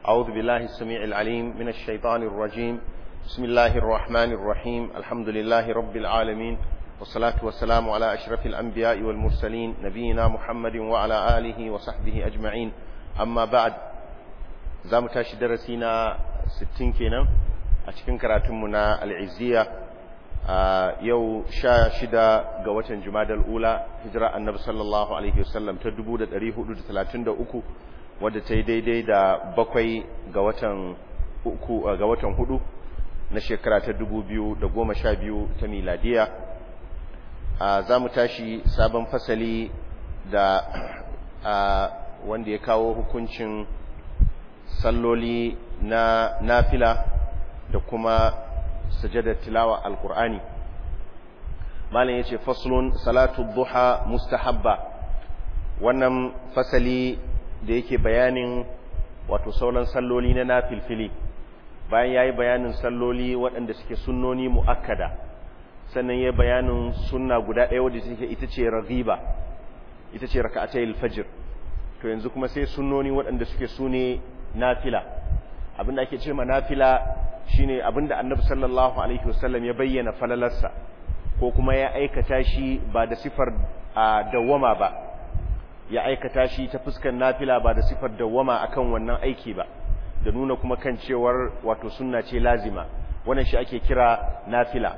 أعوذ بالله السميع العليم من الشيطان الرجيم بسم الله الرحمن الرحيم الحمد لله رب العالمين والصلاة والسلام على أشرف الأنبياء والمرسلين نبينا محمد وعلى آله وصحبه أجمعين أما بعد زام تاشي درسينا ستين كينا أتكن كراتمنا العزية yau sha shida ga watan jumadal ula hijira annabi sallallahu alaihi wasallam ta 1433 wadda ta yi daidai da bakwai ga watan uku ga watan hudu na shekara ta 2012 ta miladiya za mu tashi sabon fasali da wanda ya kawo hukuncin salloli na nafila da kuma sajadar tilawa alkur'ani malam yace faslun salatu duha mustahabba wannan fasali da yake bayanin wato sauran salloli na nafilfili bayan yayi bayanin salloli waɗanda suke sunnoni muakkada sannan yayi bayanin sunna guda ɗaya wadda take ita ce raghiba ita ce rak'atayil fajr to yanzu kuma sai sunnoni waɗanda suke sune nafila abinda ake ce ma nafila shine abinda annabi sallallahu alaihi wasallam ya bayyana falalarsa ko kuma ya aikata shi ba da sifar dawwama ba ya aikata shi ta fuskar nafila ba da sifar dawwama akan wannan aiki ba da nuna kuma kan cewar wato sunna ce lazima wannan shi ake kira nafila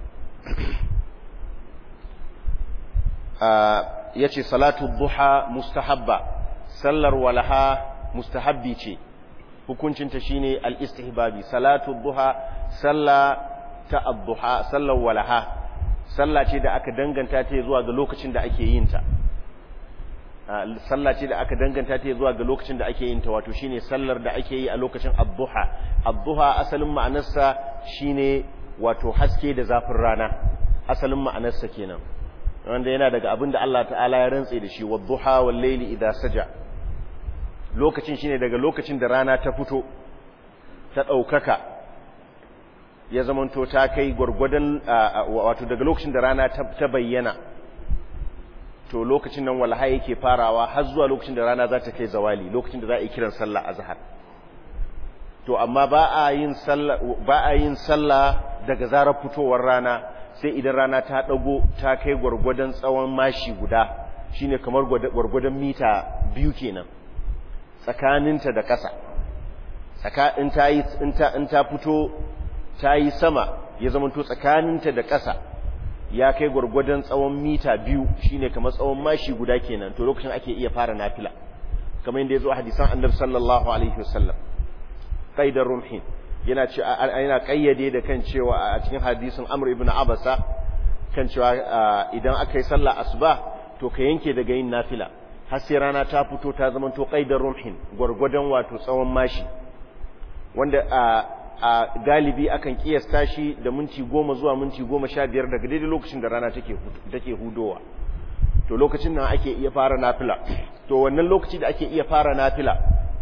yace salatu duha mustahabba sallar walaha mustahabbi ce hukuncinta shine al-istihbabi salatu duha salla ta ad-duha sallar walaha salla ce da aka danganta ta zuwa ga lokacin da ake yin ta salla ce da aka danganta ta zuwa ga lokacin da ake yin ta wato shine sallar da ake yi a lokacin ad-duha ad-duha asalin ma'anarsa shine wato haske da zafin rana asalin ma'anarsa kenan wanda yana daga abin da Allah ta'ala ya rantse da shi wad-duha wal-layli idha saja lokacin shine daga lokacin da rana ta fito ta ɗaukaka ya zamanto ta kai gwargwadon wato daga lokacin da rana ta bayyana to lokacin nan walha yake farawa har zuwa lokacin da rana za ta kai zawali lokacin da za a yi kiran sallah a zahar to amma ba a yin sallah ba a yin sallah daga zarar fitowar rana sai idan rana ta dago ta kai gwargwadon tsawon mashi guda shine kamar gwargwadon mita biyu kenan tsakaninta da ƙasa in ta yi in ta fito ta yi sama ya zamanto tsakaninta da ƙasa ya kai gwargwadon tsawon mita biyu shine kamar tsawon mashi guda kenan to lokacin ake iya fara nafila kamar yadda ya zo a hadisan annabi sallallahu alaihi wasallam qaidar rumhin yana ce yana kayyade da kan cewa a cikin hadisin amr ibn abasa kan cewa idan aka yi sallah asuba to ka yanke daga yin nafila har sai rana ta fito ta zama to qaidar rumhin gurgudan wato tsawon mashi wanda a galibi akan kiyasta shi da minti goma zuwa minti goma sha biyar daga daidai lokacin da rana take take hudowa to lokacin nan ake iya fara nafila to wannan lokaci da ake iya fara nafila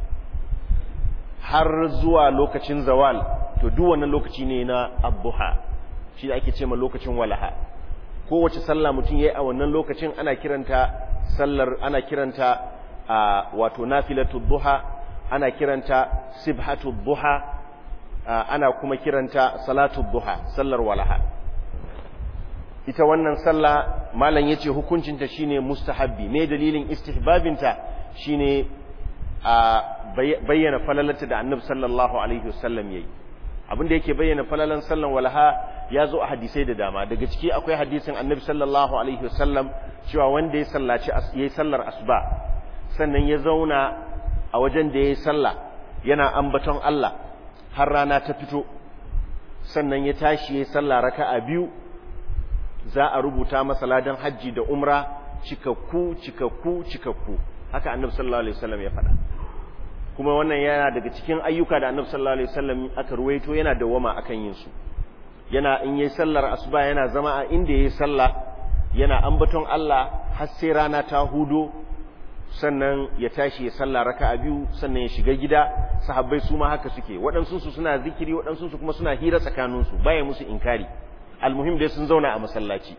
har zuwa lokacin zawal to duk wannan lokaci ne na abduha shi da ake ce ma lokacin walaha kowace sallah mutum yayi a wannan lokacin ana kiranta sallar ana kiranta a wato nafilatu duha ana kiranta sibhatu duha ana kuma kiranta salatu duha sallar walaha ita wannan sallah malam yace hukuncinta shine mustahabbi me dalilin istihbabinta shine a bayyana falalarta da annabi sallallahu alaihi wasallam yayi abinda yake bayyana falalan sallan walaha ya zo a hadisai da dama daga ciki akwai hadisin annabi sallallahu alaihi wasallam cewa wanda ya sallaci yayi sallar asuba sannan ya zauna a wajen da yayi sallah yana ambaton Allah har rana ta fito sannan ya tashi yayi sallah raka'a biyu za a rubuta masa ladan haji da umra cikakku cikakku cikakku haka annabi sallallahu alaihi wasallam ya faɗa kuma wannan yana daga cikin ayyuka da annabi sallallahu alaihi wasallam aka ruwaito yana dawama akan yin su yana in yayi sallar asuba yana zama a inda yayi sallah yana ambaton Allah har sai rana ta hudo sannan ya tashi ya sallah raka'a biyu sannan ya shiga gida sahabbai su ma haka suke waɗansu su suna zikiri waɗansu su kuma suna hira tsakanin su baya musu inkari almuhim dai sun zauna a masallaci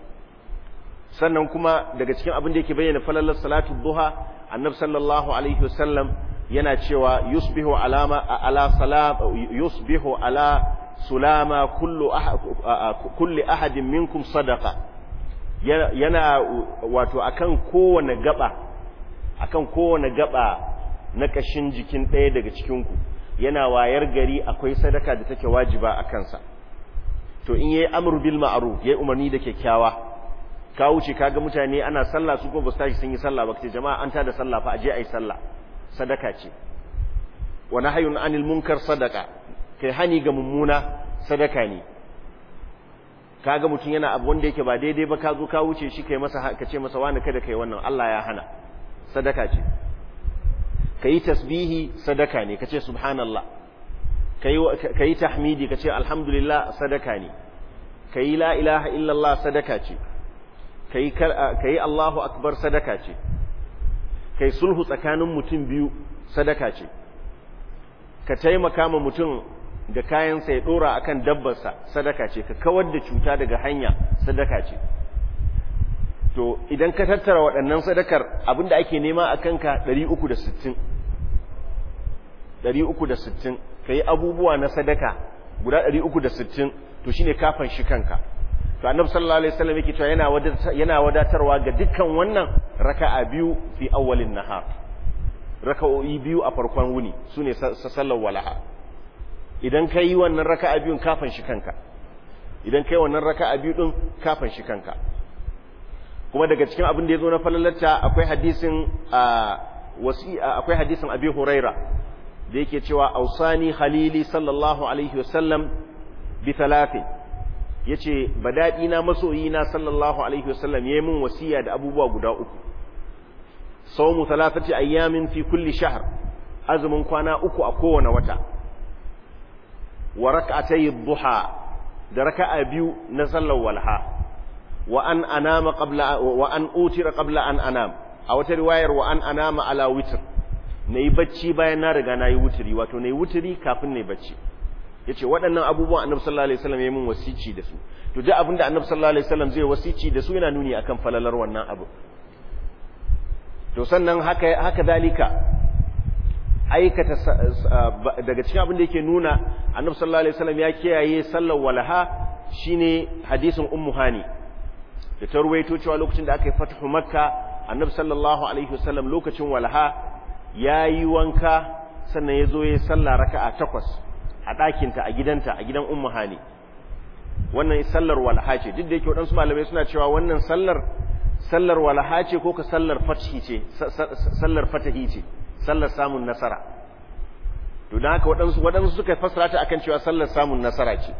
sannan kuma daga cikin abin da yake bayyana falalar salatu duha annabi sallallahu alaihi wasallam yana cewa yusbihu alama ala salam yusbihu ala sulama kullu kulli ahadin minkum sadaqa yana wato akan kowane gaba akan kowane gaba na kashin jikin ɗaya daga cikin ku yana wayar gari akwai sadaka da take wajiba a kansa to in yayi amru bil ma'ruf yayi umarni da kyakkyawa ka wuce kaga mutane ana sallah su ko ba su tashi sun yi sallah ba kace jama'a an tada sallah fa aje ayi sallah sadaka ce wa nahyun anil munkar sadaka kai hani ga mummuna sadaka ne kaga mutum yana abu wanda yake ba daidai ba ka zo ka wuce shi kai masa ka ce masa wani kada kai wannan Allah ya hana sadaka ce kai tasbihi sadaka ne kace subhanallah kai kai tahmidi kace alhamdulillah sadaka ne kai la ilaha illallah sadaka ce kai kai Allahu akbar sadaka ce kai sulhu tsakanin mutum biyu sadaka ce ka taimaka ma mutum da kayansa ya dora akan dabbarsa sadaka ce ka kawar da cuta daga hanya sadaka ce to idan ka tattara waɗannan sadakar abinda ake nema a kanka 360 360 ka yi abubuwa na sadaka guda 360 to shine kafan shi kanka to annabi sallallahu alaihi wasallam yake cewa yana yana wadatarwa ga dukkan wannan raka'a biyu fi awwalin nahar raka'o'i biyu a farkon wuni sune sallar walaha idan kai wannan raka'a biyun kafan shi kanka idan kai wannan raka'a biyu din kafan shi kanka kuma daga cikin abin da yazo na falalarta akwai hadisin wasi akwai hadisin abi huraira da yake cewa ausani khalili sallallahu alaihi wasallam bi thalathin yace badadi na masoyi na sallallahu alaihi wasallam yayi min wasiya da abubuwa guda uku sawmu thalathati ayyamin fi kulli shahr azumin kwana uku a kowane wata wa rak'atay duha da raka'a biyu na sallar walha wa an anama qabla wa an utira qabla an anam a wata riwayar wa an anama ala witr nayi bacci bayan na riga nayi wutiri wato nayi wutiri kafin nayi bacci yace waɗannan abubuwan annabi sallallahu alaihi wasallam ya min wasici da su to duk abinda annabi sallallahu alaihi wasallam zai wasici da su yana nuni akan falalar wannan abu to sannan haka haka dalika aikata daga cikin abin da yake nuna annabi sallallahu alaihi wasallam ya kiyaye sallar walaha shine hadisin ummu hani da ta ruwaito cewa lokacin da aka yi fathu makka annabi sallallahu alaihi wasallam lokacin walaha yayi wanka sannan ya zo ya yi sallah raka'a takwas a ɗakinta a gidanta a gidan ummu hani wannan sallar walaha ce duk da yake waɗansu malamai suna cewa wannan sallar sallar walaha ce ko ka sallar fathi ce sallar fatahi ce sallar samun nasara to dan haka waɗansu waɗansu suka fassara ta akan cewa sallar samun nasara ce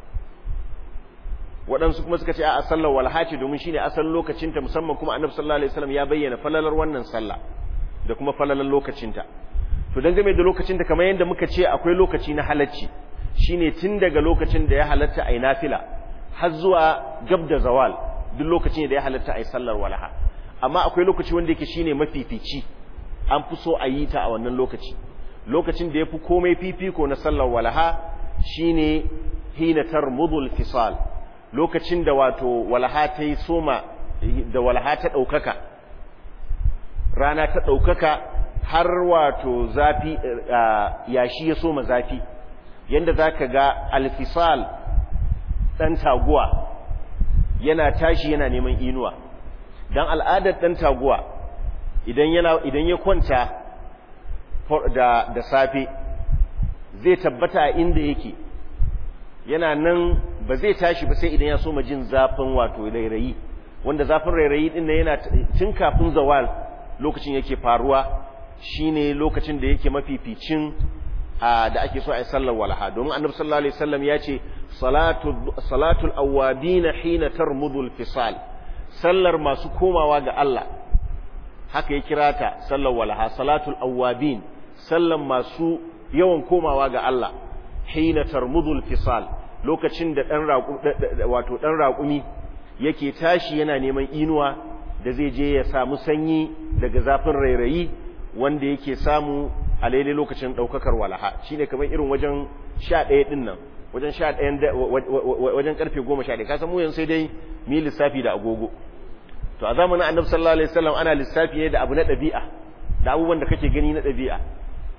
waɗansu kuma suka ce a sallar walaha ce domin shine asalin lokacinta musamman kuma annabi sallallahu alaihi wasallam ya bayyana falalar wannan sallah da kuma falalar lokacinta to dan game da lokacin da kamar yadda muka ce akwai lokaci na halacci shine tun daga lokacin da ya halatta ai nafila har zuwa gab da zawal duk lokacin da ya halatta ai sallar walaha amma akwai lokaci wanda yake shine mafifici an fi so a yi ta a wannan lokaci lokacin da yafi komai fifiko na sallar walaha shine hina tarmudul fisal lokacin da wato walaha ta yi soma da walaha ta ɗaukaka rana ta ɗaukaka har wato zafi yashi ya soma zafi yadda za ka ga alfisal ɗan taguwa yana tashi yana neman inuwa don al'adar ɗan taguwa idan ya kwanta da, da safe zai tabbata a inda yake yana nan ba zai tashi ba sai idan ya soma jin zafin wato rairayi wanda zafin rairayi ɗin yana tun kafin zawal lokacin yake faruwa shine lokacin da yake mafificin da ake so a yi sallar walaha domin annabi sallallahu alaihi wasallam ya ce salatu salatul awabin hina tarmudul fisal sallar masu komawa ga Allah haka ya kira ta sallar walaha salatul awabin sallar masu yawan komawa ga Allah hina tarmudul fisal lokacin da dan wato dan raƙumi yake tashi yana neman inuwa da zai je ya samu sanyi daga zafin rairayi wanda yake samu a lailai lokacin ɗaukakar walaha shi ne kamar irin wajen sha ɗaya ɗin nan wajen sha ɗayan wajen ƙarfe goma sha ɗaya kasan muyan sai dai mi lissafi da agogo to a zamanin annabi sallallahu alaihi wasallam ana lissafi ne da abu na ɗabi'a da abubuwan da kake gani na ɗabi'a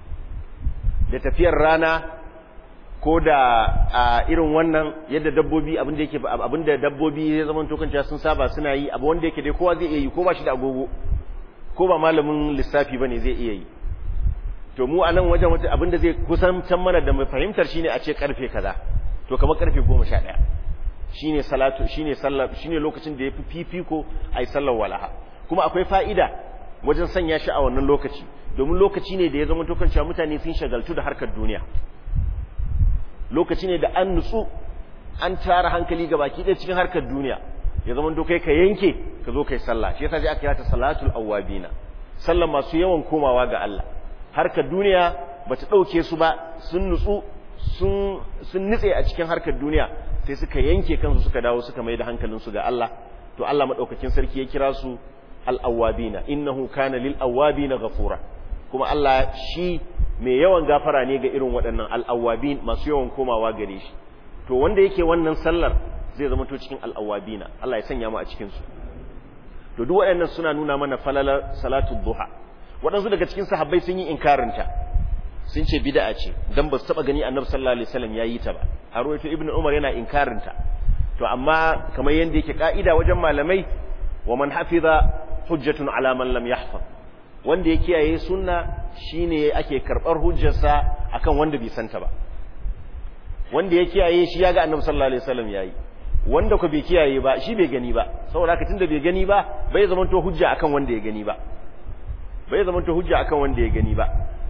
da tafiyar rana ko da a irin wannan yadda dabbobi abinda yake abinda dabbobi ya zama tokanci sun saba suna yi abu wanda yake dai kowa zai iya yi ko ba shi da agogo ko ba malamin lissafi bane zai iya yi to mu a nan wajen wata abinda zai kusantan mana da mai fahimtar shine a ce karfe kaza to kamar karfe 11 shine salatu shine sallar shine lokacin da yafi fifiko ai sallar walaha kuma akwai fa'ida wajen sanya shi a wannan lokaci domin lokaci ne da ya zama tokan cewa mutane sun shagaltu da harkar duniya lokaci ne da an nutsu an tara hankali ga baki ɗaya cikin harkar duniya ya zama to kai ka yanke ka zo kai sallah shi yasa sai aka kira ta salatul awwabina sallar masu yawan komawa ga Allah harkar duniya bata dauke su ba sun nutsu sun sun nitse a cikin harkar duniya sai suka yanke kansu suka dawo suka mai da hankalinsu ga Allah to Allah madaukakin sarki ya kira su al-awwabina innahu kana lil awwabina ghafura kuma Allah shi mai yawan gafara ne ga irin waɗannan al-awwabin masu yawan komawa gare shi to wanda yake wannan sallar zai zama to cikin al-awwabina Allah ya sanya mu a cikin su to duk waɗannan suna nuna mana falalar salatul duha waɗansu daga cikin sahabbai sun yi inkarinta sun ce bid'a ce dan ba su taba gani annabi sallallahu alaihi wasallam yayi ta ba a ruwaito ibnu umar yana inkarinta to amma kamar yanda yake ka'ida wajen malamai wa man hafiza hujjatun ala man lam yahfaz wanda ya kiyaye sunna shine ake karbar hujjarsa akan wanda bai santa ba wanda ya kiyaye shi ya ga annabi sallallahu alaihi wasallam yayi wanda ko bai kiyaye ba shi bai gani ba saboda haka tunda bai gani ba bai zamanto hujja akan wanda ya gani ba bai zamanto hujja akan wanda ya gani ba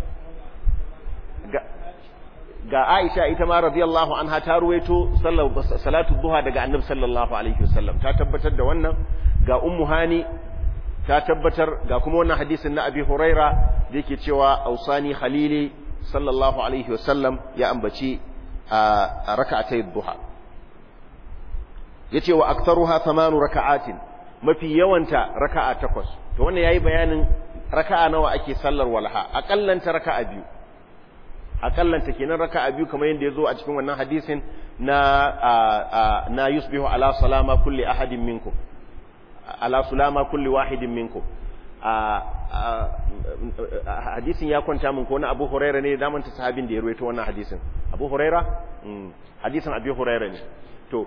ga Aisha ita ma radiyallahu anha ta ruwaito salatu duha daga Annabi sallallahu alaihi wasallam ta tabbatar da wannan ga Ummu Hani ta tabbatar ga kuma wannan hadisin na Abi Huraira da yake cewa ausani khalili sallallahu alaihi wasallam ya ambaci a raka'atay duha yace wa aktharuha thamanu raka'atin mafi yawanta raka'a takwas to wannan yayi bayanin raka'a nawa ake sallar walha akallanta raka'a biyu akallanta kenan raka'a biyu kamar yadda yazo a cikin wannan hadisin na na yusbihu ala salama kulli ahadin minkum ala sulama kulli wahidin minkum hadisin ya kwanta min ko na Abu Huraira ne da manta sahabin da ya ruwaito wannan hadisin Abu Huraira hadisin Abu Huraira ne to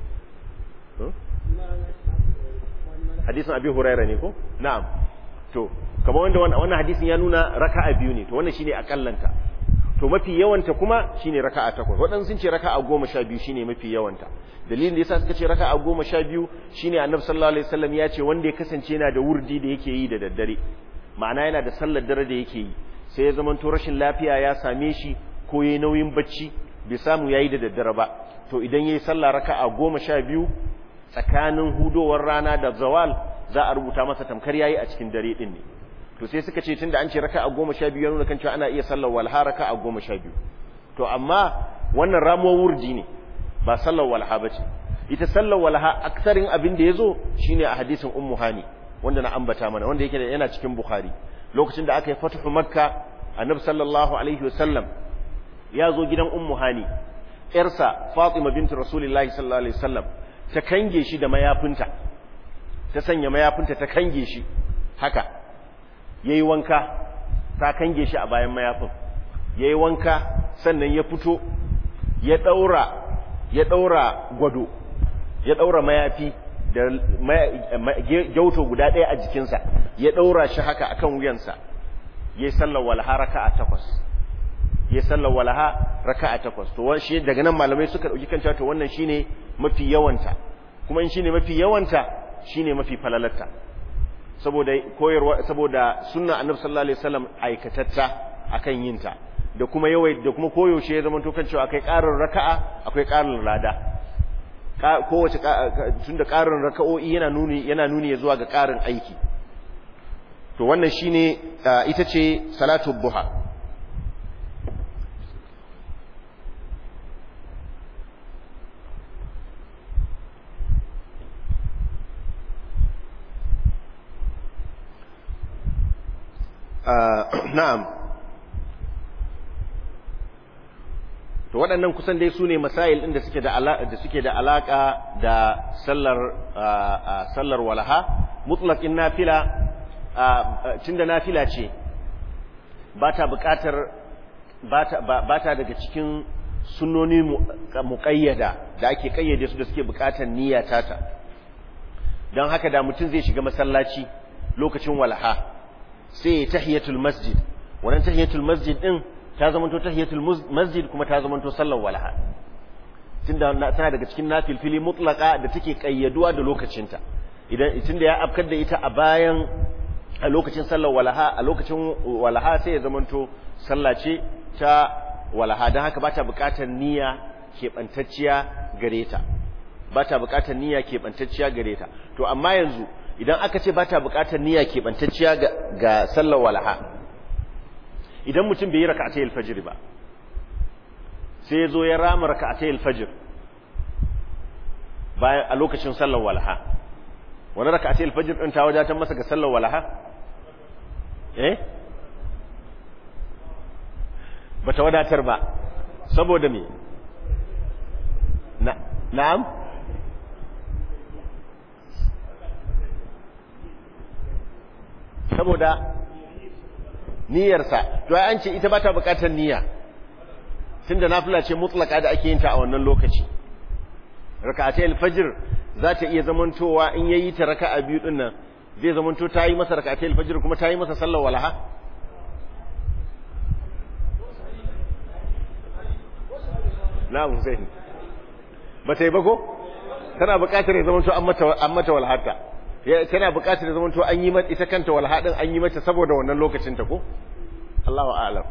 hadisin Abu Huraira ne ko na'am to kamar wanda wannan hadisin ya nuna raka'a biyu ne to wannan shine akallanta to mafi yawanta kuma shine raka'a takwas waɗansu sun ce raka'a goma sha biyu shine mafi yawanta dalilin da yasa suka ce raka'a goma sha biyu shine annabi sallallahu alaihi wasallam ya ce wanda ya kasance yana da wurdi da yake yi da daddare ma'ana yana da sallar dare da yake yi sai ya zamanto rashin lafiya ya same shi ko yayi nauyin bacci bai samu yayi da daddare ba to idan yayi sallah raka'a goma sha biyu tsakanin hudowar rana da zawal za a rubuta masa tamkar yayi a cikin dare din ne to sai suka ce tunda an ce raka'a goma sha biyu ya nuna kan cewa ana iya sallar walha raka'a goma sha biyu to amma wannan ramuwar wurdi ne ba sallar walha ba ce ita sallar walha aksarin abin da ya zo shine a hadisin ummu hani wanda na ambata mana wanda yake yana cikin bukhari lokacin da aka yi fatuhu makka annabi sallallahu alaihi wasallam ya zo gidan ummu hani yarsa fatima bintu rasulullahi sallallahu alaihi wasallam ta kange shi da mayafinta ta sanya mayafinta ta kange shi haka yayi wanka ta kange shi a bayan mayafin yayi wanka sannan ya fito ya daura ya daura gwado ya daura mayafi da gyauto guda ɗaya a jikinsa ya daura shi haka akan wuyansa yayi sallar walha raka'a takwas yayi sallar walha raka'a takwas to shi daga nan malamai suka dauki kanta to wannan shine mafi yawanta kuma in shine mafi yawanta shine mafi falalarta saboda koyarwa saboda sunna annabi sallallahu alaihi wasallam aikatatta akan yinta da kuma yawai da kuma koyaushe ya zama to kan cewa akai ƙarin raka'a akwai ƙarin lada kowace tunda ƙarin raka'o'i yana nuni yana nuni zuwa ga ƙarin aiki to wannan shine ita ce salatu duha na'am to waɗannan kusan dai su ne masail ɗin da suke da alaƙa da suke da alaƙa da sallar sallar walaha mutlaqin nafila tunda nafila ce ba ta buƙatar ba ta daga cikin sunnoni muƙayyada da ake ƙayyade su da suke buƙatar niyya tata don haka da mutum zai shiga masallaci lokacin walha sai ya tahiyatul masjid wannan tahiyatul masjid din ta zamanto tahiyatul masjid kuma ta zamanto sallar walha tunda tana daga cikin nafilfili mutlaka da take ƙayyaduwa da lokacinta idan tunda ya afkar da ita a bayan a lokacin sallar walaha a lokacin walaha sai ya zamanto sallah ce ta walaha don haka bata buƙatar niyya keɓantacciya gare ta bata buƙatar niyya keɓantacciya gare ta to amma yanzu idan aka ce bata buƙatar niyya keɓantacciya ga sallar walaha idan mutum bai yi raka'atay al-fajr ba sai ya zo ya rama raka'atay al-fajr bayan a lokacin sallar walaha wani raka'atay al-fajr din ta wadatar masa ga sallar walaha eh bata wadatar ba saboda me na na'am saboda niyyarsa to ai an ce ita bata bukatar niyya tunda nafila ce mutlaka da ake yin ta a wannan lokaci raka'atai al-fajr za ta iya zamantowa in yayi ta raka'a biyu din nan zai zamanto ta yi masa raka'atai al-fajr kuma ta yi masa sallar walaha na Hussein ba ta yi ba ko tana buƙatar ya zamanto an mata an mata walhata tana buƙatar ya zamanto an yi mata ita kanta walhadin an yi mata saboda wannan lokacin ta ko Allahu a'lam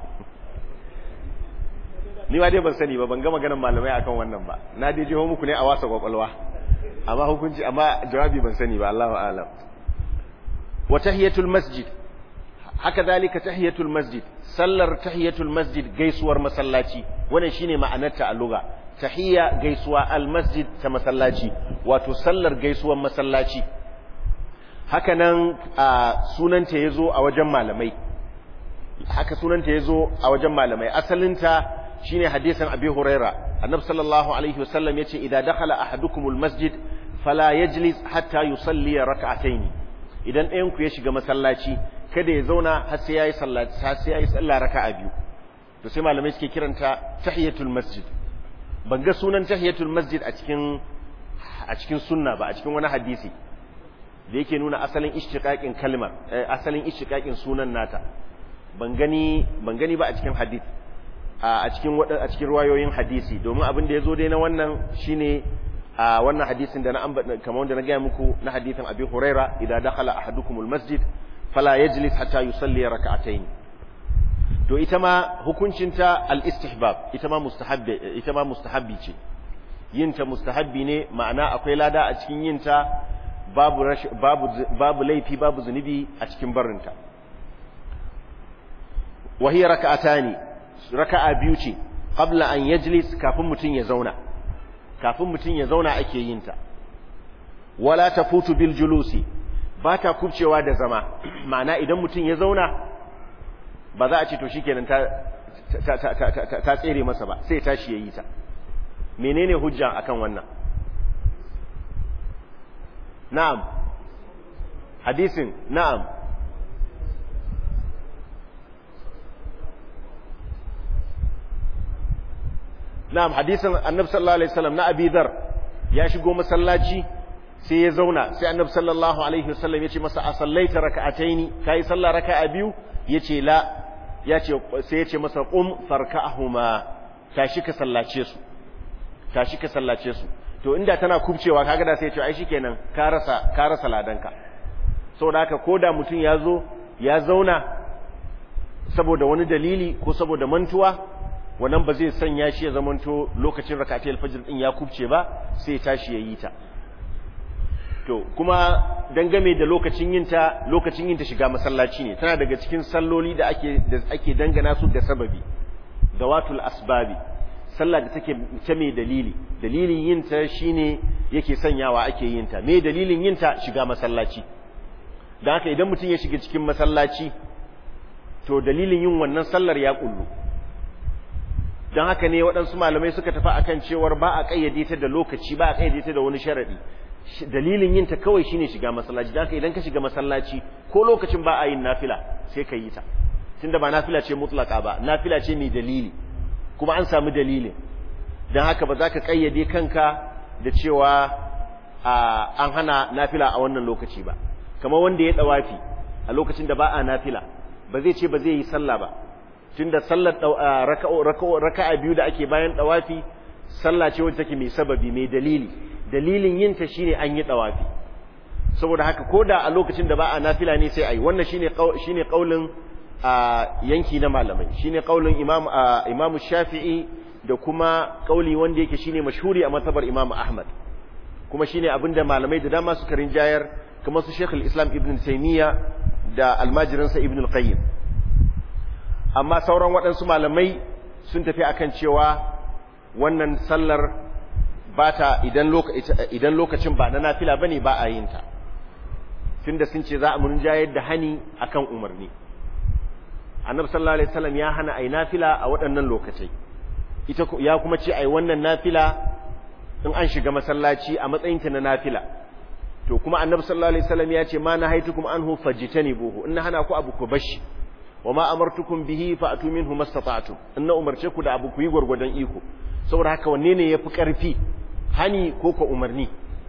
ni ma dai ban sani ba ban ga maganar malamai akan wannan ba na dai jiho muku ne a wasa kwakwalwa amma hukunci amma jawabi ban sani ba Allahu a'lam wa tahiyatul masjid haka zalika tahiyatul masjid sallar tahiyatul masjid gaisuwar masallaci wannan shine ma'anarta a lugha tahiyya gaisuwa al masjid ta masallaci wato sallar gaisuwar masallaci haka nan sunanta yazo a wajen malamai haka sunanta yazo a wajen malamai asalinta shine hadisin abi huraira annabi sallallahu alaihi wasallam yace idza dakhala ahadukumul masjid fala yajlis hatta yusalli rak'atayn idan ɗayan ku ya shiga masallaci kada ya zauna har sai yayi sallah har sai yayi sallah raka'a biyu to sai malamai suke kiranta tahiyatul masjid ban ga sunan tahiyatul masjid a cikin a cikin sunna ba a cikin wani hadisi da yake nuna asalin ishtiqaqin kalmar asalin ishtiqaqin sunan nata ban gani ban gani ba a cikin hadisi a cikin a cikin ruwayoyin hadisi domin abin da yazo dai na wannan shine a wannan hadisin da na ambata kamar wanda na gaya muku na hadisin Abi Huraira idan dakhala ahadukumul masjid fala yajlis hatta yusalli rak'atayn to ita ma hukuncinta al-istihbab ita ma mustahabbi ita ma mustahabbi ce yinta mustahabbi ne ma'ana akwai lada a cikin yinta babu babu babu laifi babu zunubi a cikin barinta wa hiya rak'atani raka'a biyu ce qabla an yajlis kafin mutun ya zauna kafin mutun ya zauna ake yinta wala tafutu bil julusi ba ta kubcewa da zama ma'ana idan mutum ya zauna ba za a ce to shikenan ta ta tsere masa ba sai tashi yayi ta menene hujja akan wannan na'am hadisin na'am na'am hadisin annabi sallallahu alaihi wasallam na abi dhar ya shigo masallaci sai ya zauna sai annabi sallallahu alaihi wasallam ya ce masa a sallaita raka'ataini kai sallah raka'a biyu yace la yace sai ya ce masa qum farka'ahuma tashi ka sallace su tashi ka sallace su to inda tana kubcewa kaga da sai ya ce ai shikenan ka rasa ka rasa ladanka saboda haka koda mutum ya zo ya zauna saboda wani dalili ko saboda mantuwa wannan ba zai sanya shi ya zamanto lokacin rak'atul fajr din ya kubce ba sai ya tashi yayi ta to kuma dangame da lokacin yinta lokacin yinta shiga masallaci ne tana daga cikin salloli da ake da ake dangana su da sababi dawatul asbabi sallah da take ta mai dalili dalilin yinta shine yake sanyawa ake yinta me dalilin yinta shiga masallaci dan haka idan mutum ya shiga cikin masallaci to dalilin yin wannan sallar ya kullu dan haka ne waɗansu malamai suka tafi akan cewar ba a kayyade ta da lokaci ba a kayyade ta da wani sharadi dalilin yin ta kawai shine shiga masallaci dan idan ka shiga masallaci ko lokacin ba a yin nafila sai ka yi ta tunda ba nafila ce mutlaka ba nafila ce mai dalili kuma an samu dalilin don haka ba za ka kayyade kanka da cewa an hana nafila a wannan lokaci ba kamar wanda ya dawafi a lokacin da ba a nafila ba zai ce ba zai yi sallah ba tunda sallar raka'a biyu da ake bayan dawafi sallah ce wacce take mai sababi mai dalili dalilin yin ta shine an yi dawafi saboda haka koda a lokacin da ba a nafila ne sai ayi wannan shine shine kaulin yanki na malamai shine kaulin imam imam Shafi'i da kuma kauli wanda yake shine mashhuri a matabar imam Ahmad kuma shine abinda malamai da dama suka rinjayar kamar su Sheikh islam Ibn Taymiyyah da almajirinsa Ibn al-Qayyim amma sauran waɗansu malamai sun tafi akan cewa wannan sallar ba ta idan lokacin ba na nafila bane ba a yin ta tunda sun ce za a mun jayar da hani akan umarni annabi sallallahu alaihi wasallam ya hana ai nafila a waɗannan lokacai ita ya kuma ce ai wannan nafila in an shiga masallaci a matsayin ta na nafila to kuma annabi sallallahu alaihi wasallam ya ce ma nahaitukum anhu fajtanibuhu in hana ku abu ku bashi wama amartukum bihi fa'tu minhu mastata'tum in na umarce ku da abu ku yi gurgurdan iko saboda haka wanne ne yafi karfi hani ko ko umarni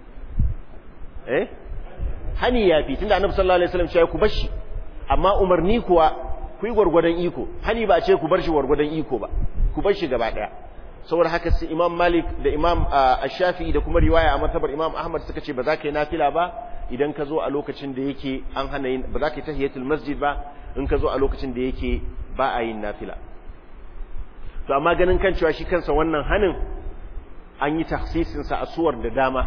eh hani yafi tunda annabi sallallahu alaihi wasallam ya ku bashi amma umarni kuwa ku yi gurgurdan iko hani ba ce ku bar shi gurgurdan iko ba ku bar shi gaba daya saboda haka sai imam malik da imam ash-shafi'i da kuma riwaya a matabar imam ahmad suka ce ba za ka yi nafila ba idan ka zo a lokacin da yake an hana yin ba za ka yi tahiyatul masjid ba in ka zo a lokacin da yake ba a yin nafila to amma ganin kan cewa shi kansa wannan hanin an yi tahsisin sa a suwar da dama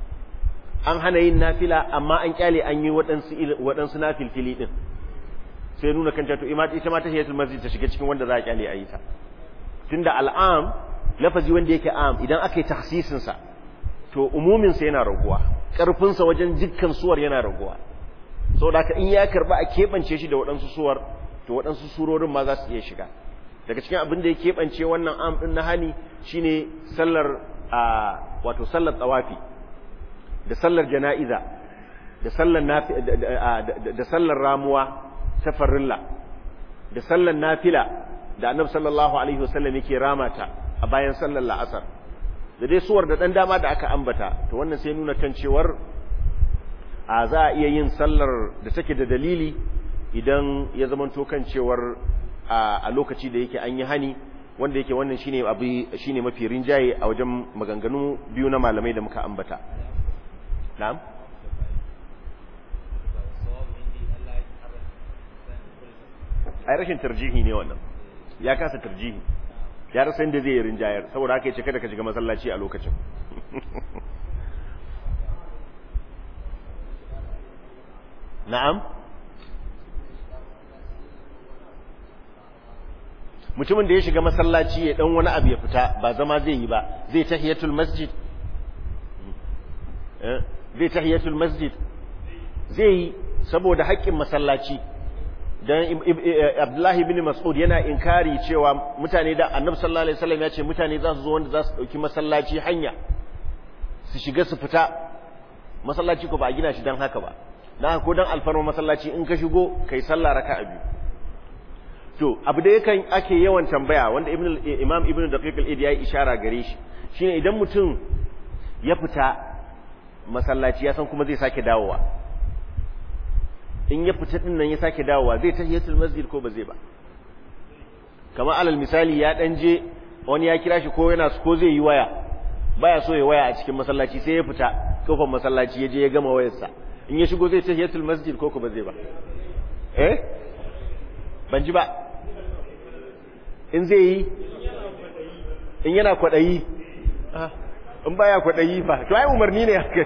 an hana yin nafila amma an kyale an yi waɗansu waɗansu nafilfili din sai nuna kan cewa to ita ma tahiyatul masjid ta shiga cikin wanda za a kyale a yi ta tunda al'am lafazi wanda yake am idan aka yi tahsisinsa to umuminsa yana raguwa ƙarfinsa wajen dukkan suwar yana raguwa sau da in ya karba a keɓance shi da waɗansu suwar to waɗansu surorin ma za su iya shiga daga cikin abin da ya keɓance wannan am ɗin na hani shine sallar a wato sallar tsawafi da sallar jana'iza da sallar da sallar ramuwa ta farilla da sallar nafila da annabi sallallahu alaihi wasallam yake ramata a bayan sallar la'asar da dai suwar da dan dama da aka ambata to wannan sai nuna kan cewar a za a iya yin sallar da take da dalili idan ya zamanto kan cewar a lokaci da yake an yi hani wanda yake wannan shine abu shine mafi rinjaye a wajen maganganu biyu na malamai da muka ambata na'am ai rashin tarjihi ne wannan ya kasa tarjihi ya rasa inda zai yi rinjayar saboda haka yace kada ka shiga masallaci a lokacin na'am mutumin da ya shiga masallaci ya dan wani abu ya fita ba zama zai yi ba zai tahiyatul masjid zai tahiyatul masjid zai yi saboda haƙƙin masallaci dan Abdullahi bin Mas'ud yana inkari cewa mutane da Annabi sallallahu alaihi wasallam ya ce mutane za su zo wanda za su dauki masallaci hanya su shiga su fita masallaci ko ba a gina shi dan haka ba dan ko dan alfarma masallaci in ka shigo kai sallah raka'a biyu to abu da yakan ake yawan tambaya wanda Ibn Imam Ibn Daqiq al-Idi ya ishara gare shi shine idan mutum ya fita masallaci ya san kuma zai sake dawowa in ya fita din nan ya sake dawowa zai tahiyatul masjid ko ba zai ba kamar alal misali ya dan je wani ya kira shi ko yana ko zai yi waya baya so ya waya a cikin masallaci sai ya fita kofar masallaci ya je ya gama wayarsa in ya shigo zai tahiyatul masjid ko ko ba zai ba eh ban ji ba in zai yi in yana kwadayi in baya kwadayi fa to ai umarni ne haka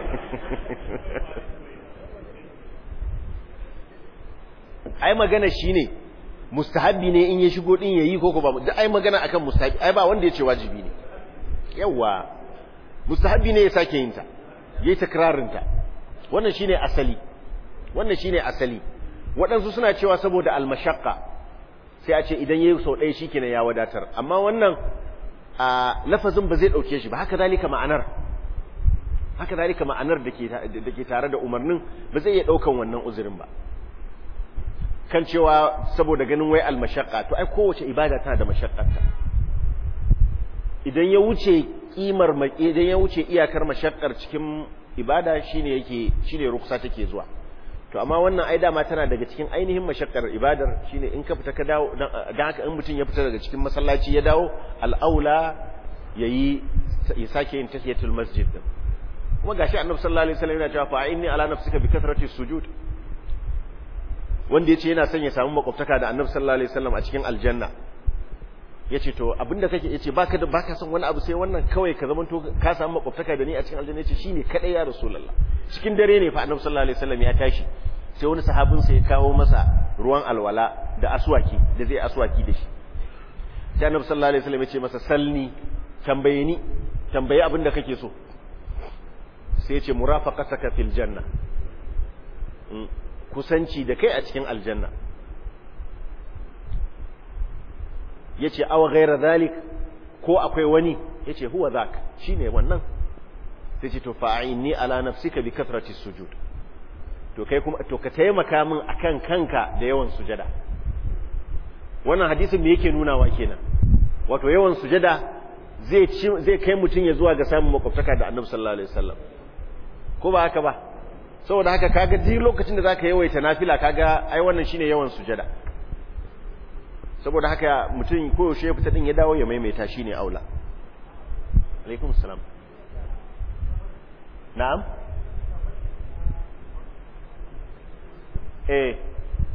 ai magana shine mustahabbi ne in ya shigo din yayi ko ko ba duk ai magana akan mustahabbi ai ba wanda yace wajibi ne yawa mustahabbi ne ya sake yin ta yayi takrarin ta wannan shine asali wannan shine asali waɗansu suna cewa saboda almashaqqa sai a ce idan yayi sau ɗaya shikenan ya wadatar amma wannan a lafazin ba zai dauke shi ba haka zalika ma'anar haka zalika ma'anar da ke tare da umarnin ba zai iya daukan wannan uzurin ba kan cewa saboda ganin wai almashaqqa to ai kowace ibada tana da mashaqqarta idan ya wuce kimar idan ya wuce iyakar mashaqqar cikin ibada shine yake shine ruksa take zuwa to amma wannan ai dama tana daga cikin ainihin mashakkar ibadar shine in ka fita ka dawo dan haka in mutum ya fita daga cikin masallaci ya dawo al'aula yayi ya sake yin tahiyatul masjid din kuma gashi annabi sallallahu alaihi wasallam yana cewa fa inni ala nafsika bi kathrati sujud wanda yace yana son ya samu makwabtaka da annabi sallallahu alaihi wasallam a cikin aljanna yace to abinda kake yace baka da baka son wani abu sai wannan kawai ka zamanto ka samu makwabtaka da ni a cikin aljanna yace shine kadai ya rasulullah cikin dare ne fa annabi sallallahu alaihi wasallam ya tashi sai wani sahabin sa ya kawo masa ruwan alwala da aswaki da zai aswaki da shi sai annabi sallallahu alaihi wasallam ya ce masa salni tambaye ni tambaye abinda kake so sai ya ce murafaqataka fil janna kusanci da kai a cikin aljanna yace aw ghayra zalik ko akwai wani yace huwa zak shine wannan sai ce to fa'inni ala nafsika bi kathrati sujud to kai kuma to ka taimaka min akan kanka da yawan sujada wannan hadisin me yake nunawa kenan wato yawan sujada zai zai kai mutun ya zuwa ga samun makwabtaka da Annabi sallallahu alaihi wasallam ko ba haka ba saboda haka kaga duk lokacin da zaka yawaita nafila kaga ai wannan shine yawan sujada saboda haka mutum koyaushe ya fita din ya dawo ya maimaita shine aula alaikum salam na'am eh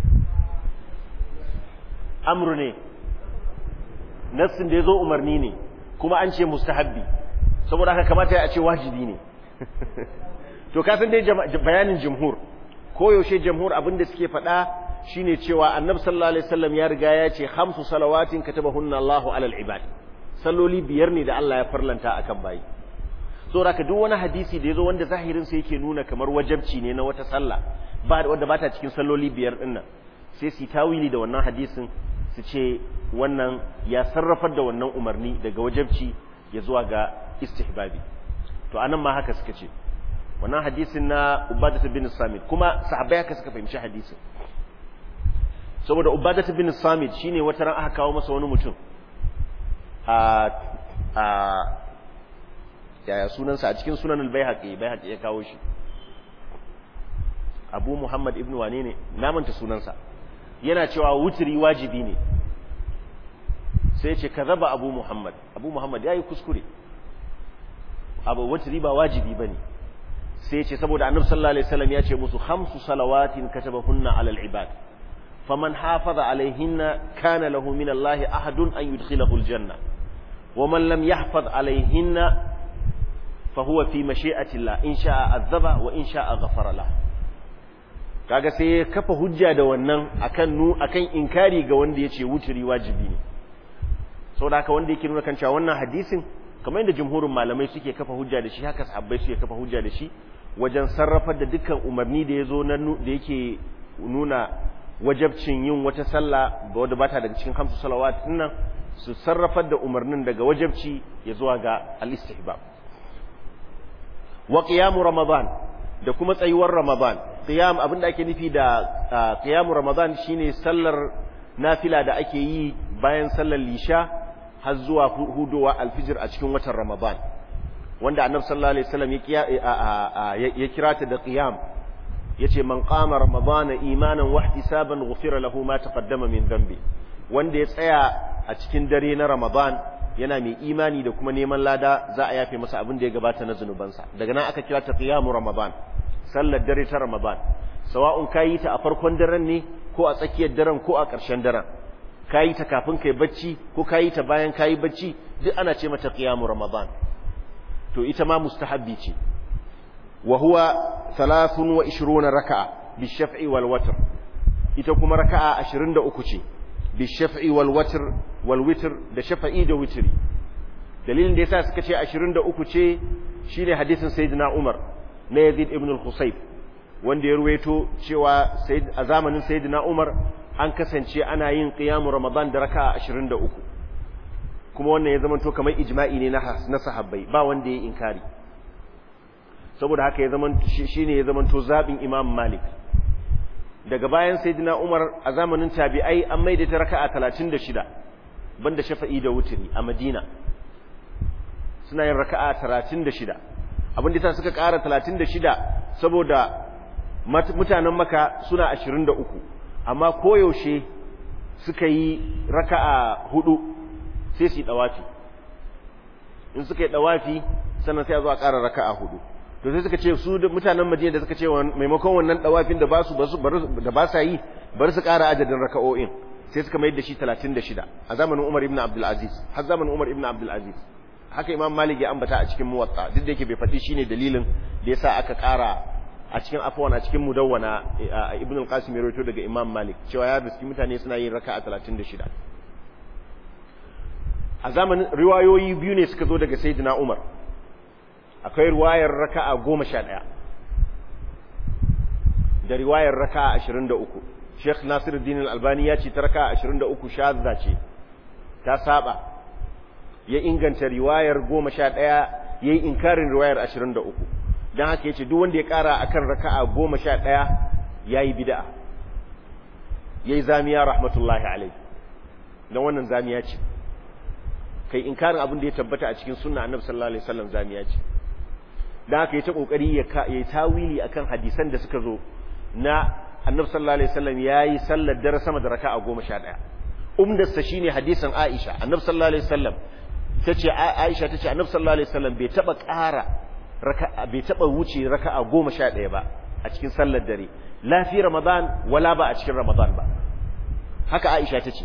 amru ne nassin da ya zo umarni ne kuma an ce mustahabbi saboda haka kamata ya ce wajibi ne to kasan dai bayanin jumhur koyaushe jumhur abinda suke faɗa shine cewa annabi sallallahu alaihi wasallam ya riga ya ce khamsu salawatin katabahunna Allahu alal ibad salloli biyar ne da Allah ya farlanta akan bayi so raka duk wani hadisi da yazo wanda zahirin sa yake nuna kamar wajabci ne na wata sallah ba wanda bata cikin salloli biyar din nan sai su tawili da wannan hadisin su ce wannan ya sarrafar da wannan umarni daga wajabci ya zuwa ga istihbabi to anan ma haka suka ce wannan hadisin na Ubadah bin Samit kuma sahabbai haka suka fahimci hadisin saboda Ubadah bin Samit shine wata ran aka kawo masa wani mutum a a yaya sunansa a cikin sunan al-Baihaqi Baihaqi ya kawo shi Abu Muhammad ibn wane ne namanta sunansa yana cewa wutri wajibi ne sai ce kazaba Abu Muhammad Abu Muhammad yayi kuskure abu wutri ba wajibi bane sai ce saboda Annabi sallallahu alaihi wasallam ya ce musu khamsu salawatin katabahunna alal ibad faman hafaza alaihinna kana lahu min Allah ahadun an yudkhilahu aljanna ومن لم يحفظ عليهن فهو في مشيئة الله إن شاء عذب وإن شاء غفر له kaga sai ya kafa hujja da wannan akan nu akan inkari ga wanda yace wuturi wajibi ne saboda haka wanda yake nuna kan cewa wannan hadisin kamar yadda jumhurin malamai suke kafa hujja da shi haka sahabbai suke kafa hujja da shi wajen sarrafar da dukkan umarni da yazo na da yake nuna wajabcin yin wata sallah ga wanda bata daga cikin hamsu salawat nan su sarrafar da umarnin daga wajabci ya zuwa ga al-istihbab wa qiyamu ramadan da kuma tsayuwar ramadan qiyam abinda ake nufi da qiyamu ramadan shine sallar nafila da ake yi bayan sallar lisha har zuwa hudowa alfijir a cikin watan ramadan wanda annabi sallallahu alaihi wasallam ya kira ta da qiyam yace man qama ramadana imanan wa ihtisaban ghufira lahu ma taqaddama min dhanbi wanda ya tsaya a cikin dare na ramadan yana mai imani da kuma neman lada za a yafe masa abin da ya gabata na zunubansa daga nan aka kira ta qiyamu ramadan sallar dare ta ramadan sawa'un kayi ta a farkon daren ne ko a tsakiyar daren ko a ƙarshen daren kayi ta kafin kai bacci ko kayi ta bayan kayi bacci duk ana ce mata qiyamu ramadan to ita ma mustahabbi ce wa huwa 23 raka'a bi shaf'i wal watr ita kuma raka'a 23 ce bi shaf'i wal watr wal witr da shafa'i da witri dalilin da yasa suka ce 23 ce shine hadisin sayyidina Umar na Yazid ibn al-Husayb wanda ya ruwaito cewa a zamanin sayyidina Umar an kasance ana yin qiyamu Ramadan da raka'a 23 kuma wannan ya zamanto kamar ijma'i ne na sahabbai ba wanda ya inkari saboda haka ya zamanto shine ya zamanto zabin Imam Malik daga bayan sayyidina Umar a zamanin tabi'ai an maida ta raka'a 36 banda shafa'i da wutiri a Madina suna yin raka'a 36 abin da ta suka ƙara 36 saboda mutanen maka suna 23 amma koyaushe suka yi raka'a hudu sai su yi dawafi in suka yi dawafi sannan sai a zo a ƙara raka'a hudu to sai suka ce su mutanen Madina da suka ce maimakon wannan dawafin da ba su da ba sa yi bari su ƙara adadin raka'o'in sai suka mayar da shi 36 a zamanin Umar ibn Abdul Aziz har zamanin Umar ibn Abdul Aziz haka Imam Malik ya ambata a cikin Muwatta duk da yake bai faɗi shine dalilin da yasa aka ƙara a cikin afwan a cikin Mudawwana Ibn al-Qasim ya rawaito daga Imam Malik cewa ya biski mutane suna yin raka'a 36 a zamanin riwayoyi biyu ne suka zo daga Sayyidina Umar akwai riwayar raka'a 11 da riwayar raka'a 23 Sheikh Nasiruddin Al-Albani ya ce ta raka'a 23 shadda ce ta saba ya inganta riwayar 11 yayi inkarin riwayar 23 dan haka yace duk wanda ya kara akan raka'a 11 yayi bid'a yayi zamiya rahmatullahi alayhi dan wannan zamiya ce kai inkarin abin da ya tabbata a cikin sunna annabi sallallahu alaihi wasallam zamiya ce dan haka yace kokari ya yayi tawili akan hadisan da suka zo na annabi sallallahu alaihi wasallam yayi sallar dare sama da raka'a 11 umdarsa shine hadisin Aisha annabi sallallahu alaihi wasallam tace Aisha tace annabi sallallahu alaihi wasallam bai taba ƙara raka'a bai taba wuce raka'a 11 ba a cikin sallar dare la fi ramadan wala ba a cikin ramadan ba haka Aisha tace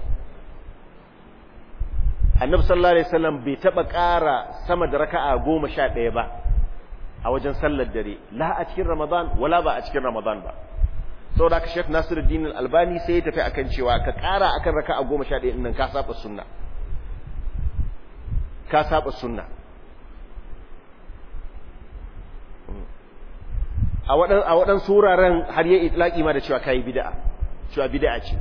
annabi sallallahu alaihi wasallam bai taba ƙara sama da raka'a 11 ba a wajen sallar dare la a cikin ramadan wala ba a cikin ramadan ba saboda ka Sheikh Nasiruddin Al-Albani sai ya tafi akan cewa ka ƙara akan raka'a 11 din nan ka saba sunna ka saba sunna a wadan a wadan suraren har ya itlaki ma da cewa kai bid'a cewa bid'a ce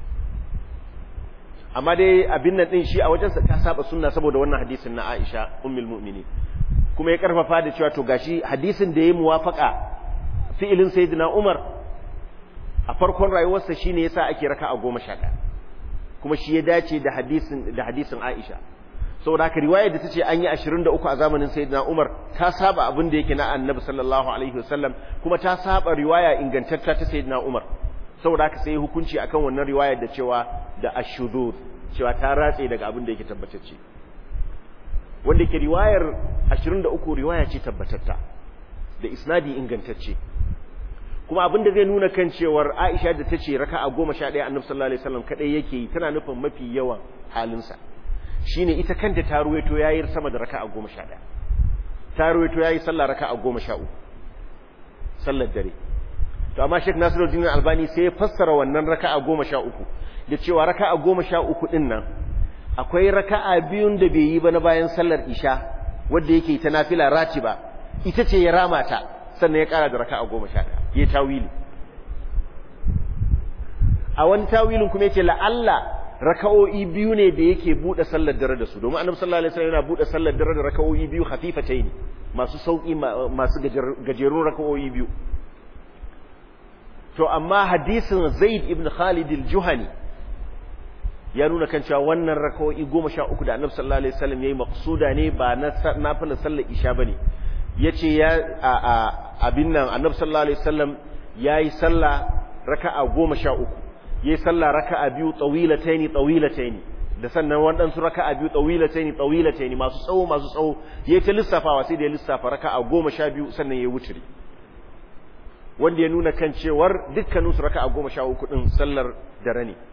amma dai abin nan din shi a wajensa ka saba sunna saboda wannan hadisin na Aisha ummul mu'minin kuma ya karfafa da cewa to gashi hadisin da ya muwafaka fi'ilin sayyidina Umar a farkon rayuwarsa shine yasa ake raka'a 11 kuma shi ya dace da hadisin da hadisin Aisha saboda haka riwaya da tace an yi 23 a zamanin sayyidina Umar ta saba abin da yake na Annabi sallallahu alaihi wasallam kuma ta saba riwaya ingantacce ta sayyidina Umar saboda haka sai hukunci akan wannan riwayar da cewa da ashudud cewa ta ratse daga abin da yake tabbatacce wanda ke riwayar 23 riwaya ce tabbatatta da isnadi ingantacce kuma abin da zai nuna kan cewar Aisha da tace raka'a 11 Annabi sallallahu alaihi wasallam kadai yake yi tana nufin mafi yawan halinsa shine ita kanta ta ruwaito yayi sama da raka'a 11 ta ruwaito yayi sallah raka'a 13 sallar dare to amma Sheikh Nasiruddin Albani sai ya fassara wannan raka'a 13 da cewa raka'a 13 din nan akwai raka'a biyun da bai yi ba na bayan sallar isha wanda yake ta nafila ratiba ita ce ya rama ta sannan ya kara da raka'a 11 ya tawili a wani tawilin kuma yace la'alla raka'o'i biyu ne da yake bude sallar dare da su domin annabi sallallahu alaihi wasallam yana bude sallar dare da raka'o'i biyu khafifatayn masu sauki masu gajerun raka'o'i biyu to amma hadisin Zaid ibn Khalid al-Juhani ya nuna kan cewa wannan raka'o'i 13 da annabi sallallahu alaihi wasallam yayi maqsuda ne ba na nafilar sallar isha bane yace ya abin nan annabi sallallahu alaihi wasallam yayi sallah raka'a 13 yayi sallah raka'a biyu tawilataini tawilataini da sannan waɗansu raka'a biyu tawilataini tawilataini masu tsawo masu tsawo yayi ta lissafawa sai da ya lissafa raka'a 12 sannan yayi wuturi wanda ya nuna kan cewar dukkanin su raka'a 13 din sallar dare ne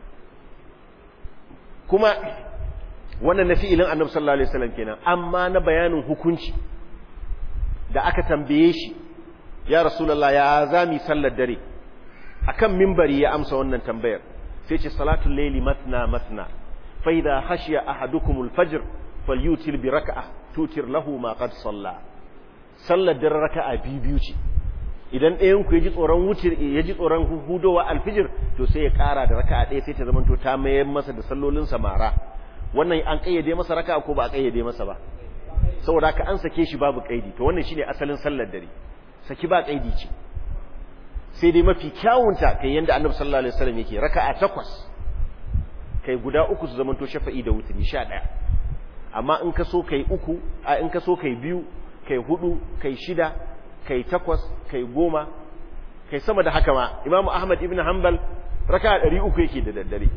kuma wannan na fi'ilin annabi sallallahu alaihi wasallam kenan amma na bayanin hukunci da aka tambaye shi ya rasulullah ya zami sallar dare akan mimbari ya amsa wannan tambayar sai ce salatul layli matna matna fa idha khashiya ahadukum al-fajr falyutir bi rak'ah tutir lahu ma qad salla sallar dare raka'a biyu ce idan ɗayan ku yaji tsoron wucir yaji tsoron hudowa alfijir to sai ya ƙara da raka'a ɗaya sai ta zamanto ta mayar masa da sallolin samara wannan an kayyade masa raka'a ko ba a kayyade masa ba saboda ka an sake shi babu kaidi to wannan shine asalin sallar dare saki ba kaidi ce sai dai mafi kyawunta kai yanda annabi sallallahu alaihi wasallam yake raka'a takwas kai guda uku su zamanto shafa'i da wutri sha ɗaya amma in ka so kai uku a in ka so kai biyu kai hudu kai shida kai takwas kai goma kai sama da haka ma imamu ahmad ibn hanbal raka'a ɗari uku yake da daddare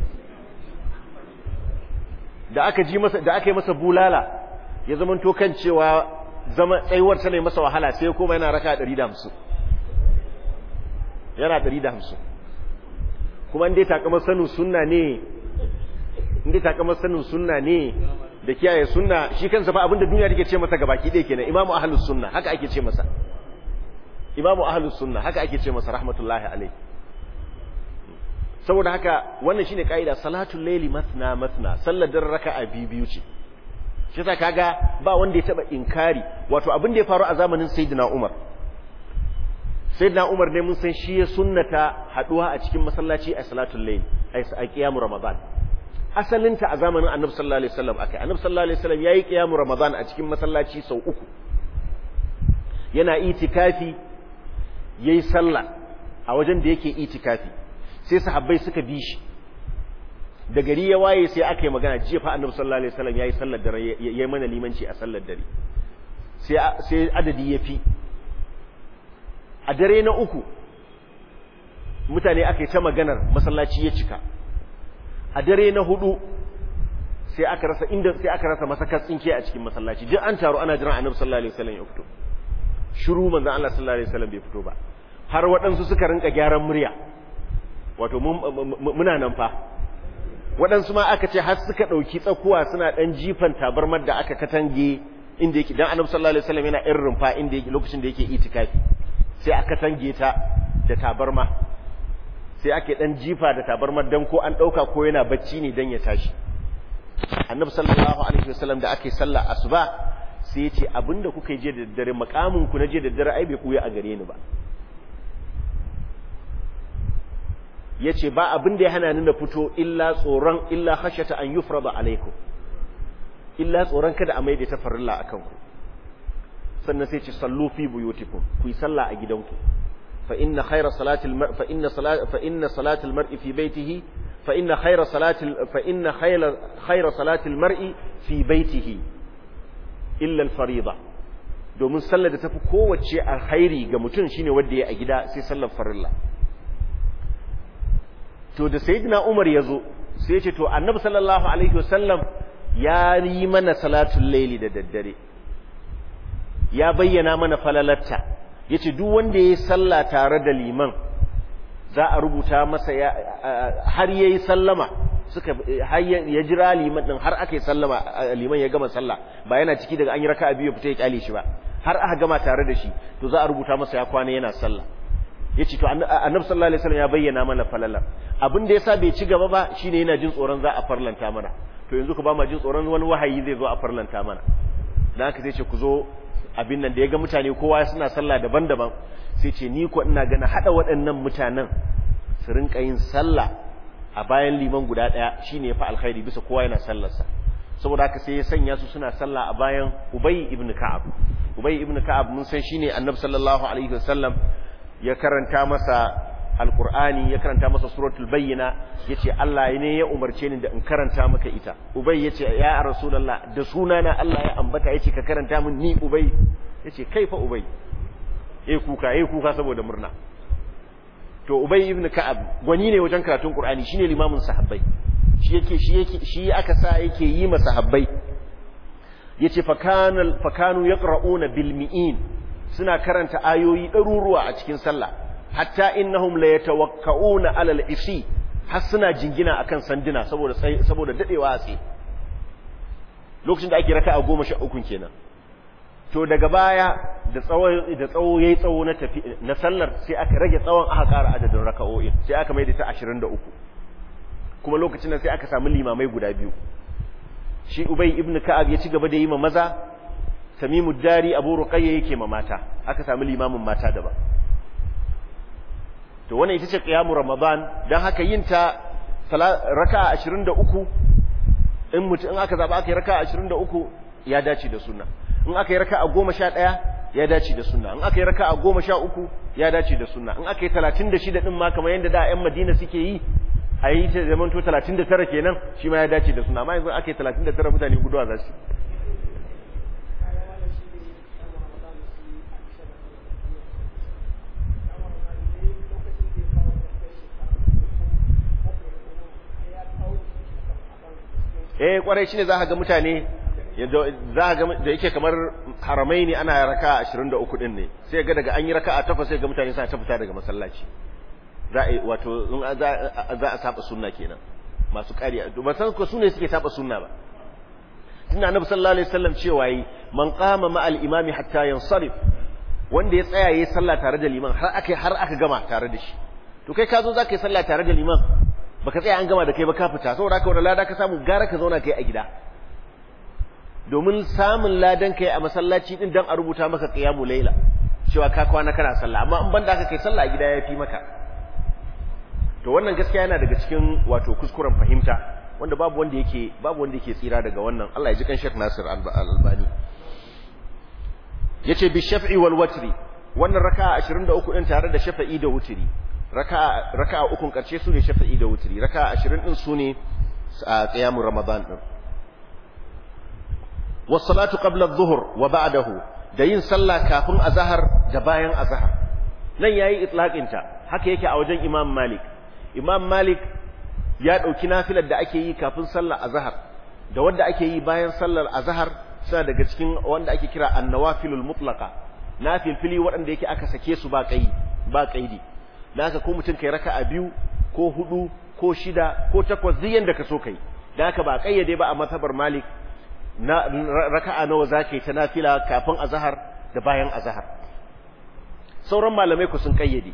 da aka ji masa da aka yi masa bulala ya zamanto kan cewa zama tsayuwar ta ne masa wahala sai kuma yana raka 150 yana 150 kuma inda takamar sanin sunna ne inda takamar sanin sunna ne da kiyaye sunna shi kansa fa abinda duniya take ce masa gabaki ɗaya kenan imamu ahlus sunna haka ake ce masa imamu ahlus sunna haka ake ce masa rahmatullahi alaihi saboda haka wannan shine kaida salatul layli mathna mathna sallar dare raka'a biyu ce shi yasa kaga ba wanda ya taba inkari wato abin da ya faru a zamanin sayyidina Umar sayyidina Umar ne mun san shi ya sunnata haduwa a cikin masallaci a salatul layl a qiyamul ramadan asalinta a zamanin annabi sallallahu alaihi wasallam akai annabi sallallahu alaihi wasallam yayi qiyamul ramadan a cikin masallaci sau uku yana itikafi yayi sallah a wajen da yake itikafi sai sahabbai suka bi shi da gari ya waye sai aka yi magana jiya fa annabi sallallahu alaihi wasallam yayi sallar dare yayi mana limanci a sallar dare sai sai adadi ya fi a dare na uku mutane aka yi ta maganar masallaci ya cika a dare na hudu sai aka rasa inda sai aka rasa masakar tsinke a cikin masallaci duk an taru ana jiran annabi sallallahu alaihi wasallam ya fito shiru manzon Allah sallallahu alaihi wasallam bai fito ba har waɗansu suka rinka gyaran murya wato muna nan fa waɗansu ma aka ce har suka ɗauki tsakuwa suna ɗan jifan tabarmar da aka katange inda yake dan annabi sallallahu alaihi wasallam yana irin rumfa inda yake lokacin da yake itikafi sai aka katange ta da tabarma sai ake ɗan jifa da tabarmar dan ko an ɗauka ko yana bacci ne dan ya tashi annabi sallallahu alaihi wasallam da ake sallah asuba sai ya ce abinda kuka yi je da daddare makamin ku na je da daddare ai bai kuya a gare ni ba ya ce ba abin da ya hana ni na fito illa tsoron illa hashata an yufrada alaikum illa tsoron kada a maida ta farilla akan ku sannan sai ce sallu fi buyutikum ku yi sallah a gidanku fa inna khayra salatil mar fa inna salat fa inna salatil mar'i fi baitihi fa inna khayra salatil fa inna khayra khayra salatil mar'i fi baitihi illa al fariida domin sallar da tafi kowace alkhairi ga mutum shine wanda ya a gida sai sallar farilla to da sayyidina Umar yazo sai ya ce to Annabi sallallahu alaihi wasallam ya yi mana salatul laili da daddare ya bayyana mana falalatta yace duk wanda yayi sallah tare da liman za a rubuta masa ya har yayi sallama suka har ya jira liman din har aka yi sallama liman ya gama sallah ba yana ciki daga an yi raka'a biyu fita ya kyale shi ba har aka gama tare da shi to za a rubuta masa ya kwana yana sallah yace to annabi sallallahu alaihi wasallam ya bayyana mana falalar abin da yasa bai ci gaba ba shine yana jin tsoron za a farlanta mana to yanzu ku ba ma jin tsoron wani wahayi zai zo a farlanta mana dan haka sai ce ku zo abin nan da ya ga mutane kowa suna sallah daban-daban sai ce ni ko ina gana hada waɗannan mutanen su rinka yin sallah a bayan liman guda ɗaya shine yafi alkhairi bisa kowa yana sallarsa saboda haka sai ya sanya su suna sallah a bayan Ubay ibn Ka'ab Ubay ibn Ka'ab mun san shine Annabi sallallahu alaihi wasallam ya karanta masa alkur'ani ya karanta masa suratul bayyina yace Allah ne ya umarce ni da in karanta maka ita ubay yace ya rasulullah da sunana Allah ya ambata yace ka karanta min ni ubay yace kaifa ubay eh kuka eh kuka saboda murna to ubay ibn ka'ab gwani ne wajen karatun qur'ani shine limamin sahabbai shi yake shi yake shi aka sa yake yi masa sahabbai yace fakanu fakanu yaqra'una bil mi'in suna karanta ayoyi ɗaruruwa a cikin sallah hatta innahum la yatawakka'una 'ala al-isi har suna jingina akan sanduna saboda saboda dadewa a tsaye lokacin da ake raka'a 13 kenan to daga baya da tsawo da tsawo yayi tsawo na tafi na sallar sai aka rage tsawon aka ƙara adadin raka'o'in sai aka maida ta 23 kuma lokacin nan sai aka samu limamai guda biyu shi ubay ibn ka'ab ya ci gaba da yi ma maza tamimu dari abu ruqayya yake ma mata aka samu limamin mata daban to wannan ita ce qiyamu ramadan dan haka yin ta raka'a 23 in mutum in aka zaba aka yi raka'a 23 ya dace da sunna in aka yi raka'a 11 ya dace da sunna in aka yi raka'a goma sha uku ya dace da sunna in aka yi talatin da shida ɗin ma kamar yadda da 'yan madina suke yi a yi ta zaman to talatin da tara kenan shi ma ya dace da sunna amma yanzu aka yi talatin da tara mutane guduwa za su eh kwarai shine za ka ga mutane za ga da yake kamar haramai ne ana raka 23 din ne sai ga daga an yi raka a takwas sai ga mutane suna ta fita daga masallaci za a wato za a saba sunna kenan masu ƙariya ba san ko sune suke saba sunna ba tunda annabi sallallahu alaihi wasallam cewa yi man qama ma al imami hatta yansarif wanda ya tsaya yayi sallah tare da liman har aka har aka gama tare da shi to kai ka zo za ka yi sallah tare da liman baka tsaya an gama da kai ba ka fita saboda haka wanda lada ka samu gara ka zauna kai a gida domin samun ladan kai a masallaci din dan a rubuta maka qiyamu laila cewa ka kwana kana sallah amma in banda aka kai sallah a gida yafi maka to wannan gaskiya yana daga cikin wato kuskuren fahimta wanda babu wanda yake babu wanda yake tsira daga wannan Allah ya ji kan Sheikh Nasir Al-Albani yace bi shaf'i wal watri wannan raka'a 23 din tare da shafa'i da wutri raka'a raka'a ukun karshe su ne shafa'i da wutri raka'a 20 din su ne qiyamul ramadan din was salatu qabla adh-dhuhr wa ba'dahu da yin sallah kafin azhar da bayan azhar nan yayi itlaqin ta haka yake a wajen Imam Malik Imam Malik ya dauki nafilar da ake yi kafin sallar azhar da wanda ake yi bayan sallar azhar suna daga cikin wanda ake kira an-nawafilul mutlaqa nafilfili waɗanda yake aka sake su ba kai ba kaidi naka ko mutum kai raka'a biyu ko hudu ko shida ko takwas duk yanda ka so kai da haka ba kayyade ba a matabar Malik na raka'a nawa zaka yi ta nafila kafin azhar da bayan azhar sauran malamai ku sun kayyade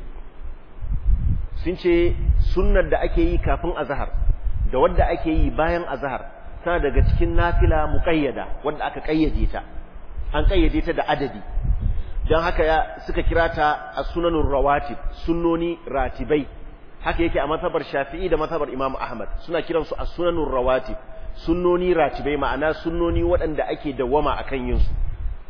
sun ce sunnar da ake yi kafin azhar da wanda ake yi bayan azhar tana daga cikin nafila muqayyada wanda aka kayyade ta an kayyade ta da adadi dan haka ya suka kira ta as-sunanur rawatib sunnoni ratibai haka yake a matabar Shafi'i da matabar Imam Ahmad suna kiransu as-sunanur rawatib sunnoni ratibai ma'ana sunnoni waɗanda ake dawwama akan yin su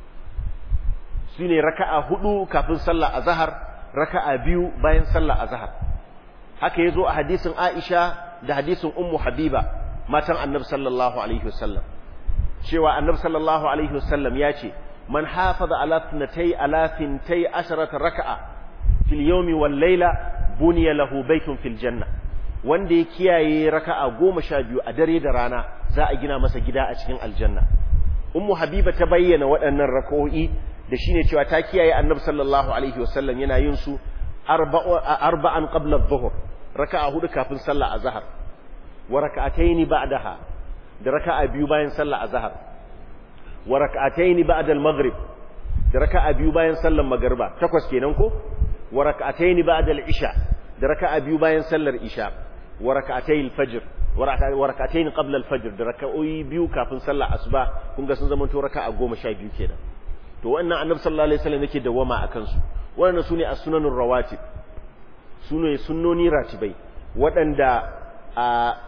shine raka'a hudu kafin sallah azhar raka'a biyu bayan sallah azhar haka yazo a hadisin Aisha da hadisin Ummu Habiba matan Annabi sallallahu alaihi wasallam cewa Annabi sallallahu alaihi wasallam ya ce man hafaza ala thnatay ala thintay asharata raka'a fil yawmi wal layla buniya lahu baytun fil janna wanda ya kiyaye raka'a goma sha biyu a dare da rana za a gina masa gida a cikin aljanna ummu habiba ta bayyana waɗannan raka'o'i da shine cewa ta kiyaye annabi sallallahu alaihi wasallam yana yin su arba'an qabla adh-dhuhr raka'a hudu kafin sallah azhar wa raka'atayn ba'daha da raka'a biyu bayan sallah azhar wa raka'atayn ba'da al-maghrib da raka'a biyu bayan sallar magriba takwas kenan ko wa raka'atayn ba'da al-isha da raka'a biyu bayan sallar isha wa raka'atayil fajr wa raka'atayn qabla al-fajr da raka'o'i biyu kafin sallar asuba kun ga sun zama to raka'a 12 kenan to wannan annabi sallallahu alaihi wasallam yake dawama akan su wannan sune as-sunanur rawatib sune sunnoni ratibai waɗanda a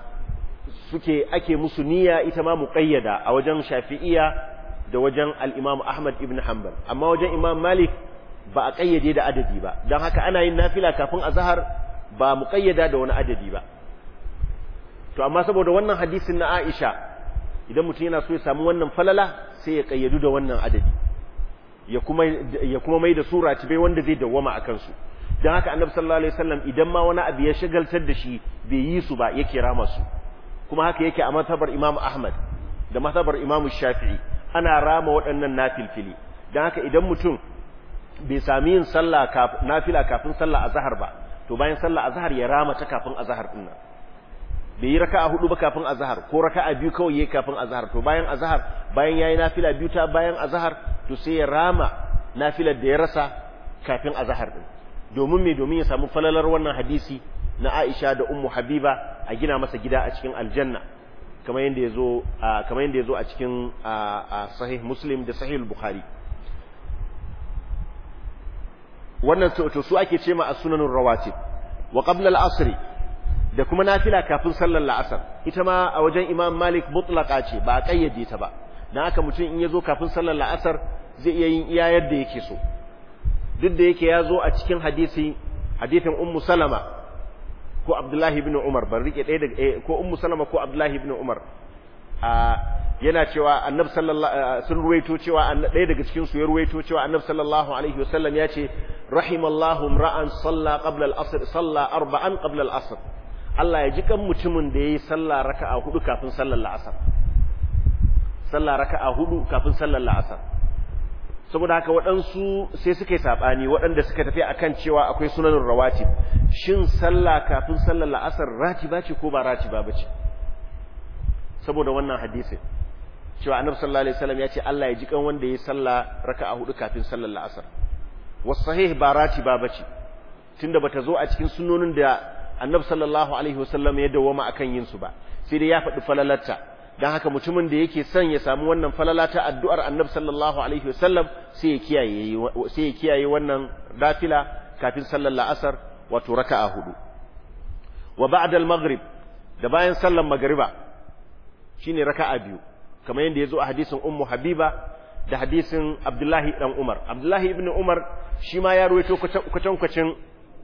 suke ake musu niyya ita ma muqayyada a wajen shafi'iyya da wajen al-imam ahmad ibn hanbal amma wajen imam malik ba a kayyade da adadi ba don haka ana yin nafila kafin azhar ba mu kayyada da wani adadi ba to amma saboda wannan hadisin na Aisha idan mutum yana so ya samu wannan falala sai ya kayyadu da wannan adadi ya kuma ya kuma mai da sura bai wanda zai dawwama akan su don haka annabi sallallahu alaihi wasallam idan ma wani abu ya shagaltar da shi bai yi su ba yake rama su kuma haka yake a matabar Imam Ahmad da matabar Imam Shafi'i ana rama waɗannan nafilfili don haka idan mutum bai sami yin sallah nafila kafin sallah azhar ba to bayan sallah azhar ya rama ta kafin azhar din nan bai yi raka'a hudu ba kafin azhar ko raka'a biyu kawai yayi kafin azhar to bayan azhar bayan yayi nafila biyu ta bayan azhar to sai ya rama nafilar da ya rasa kafin azhar din domin me domin ya samu falalar wannan hadisi na Aisha da Ummu Habiba a gina masa gida a cikin aljanna kamar yanda yazo kamar yanda yazo a cikin sahih Muslim da sahih Bukhari wannan to su ake ce ma as-sunanur rawatib wa qabla al-asr da kuma nafila kafin sallar la'asar ita ma a wajen Imam Malik mutlaqa ce ba a kayyade ta ba dan haka mutum in ya zo kafin sallar la'asar zai iya yin iya yadda yake so duk da yake ya zo a cikin hadisi hadisin ummu salama ko abdullahi ibn umar ban rike ɗaya daga ko ummu salama ko abdullahi ibn umar a yana cewa annab sallallahu sun ruwaito cewa ɗaya daga cikin su ya ruwaito cewa annab sallallahu alaihi wasallam ya ce rahimallahu ra'an salla qabla al-asr salla arba'an qabla al-asr Allah ya ji kan mutumin da yayi sallah raka'a hudu kafin sallar la'asar sallah raka'a hudu kafin sallar la'asar saboda haka waɗansu sai suka yi saɓani waɗanda suka tafi akan cewa akwai sunanin rawatib shin sallah kafin sallar la'asar ratiba ce ko ba ratiba ba ce saboda wannan hadisin cewa annabi sallallahu alaihi wasallam ya ce Allah ya ji kan wanda ya sallah raka'a hudu kafin sallar la'asar was sahih ba ratiba ba ce tunda bata zo a cikin sunnonin da annabi sallallahu alaihi wasallam ya dawoma akan yin su ba sai dai ya faɗi falalarta dan haka mutumin da yake son ya samu wannan falala ta addu'ar annabi sallallahu alaihi wasallam sai ya kiyaye sai ya kiyaye wannan dafila kafin sallar la'asar wato raka'a hudu wa ba'da al-maghrib da bayan sallar magriba shine raka'a biyu kamar yadda yazo a hadisin ummu habiba da hadisin abdullahi dan umar abdullahi ibn umar shi ma ya ruwaito kwatankwacin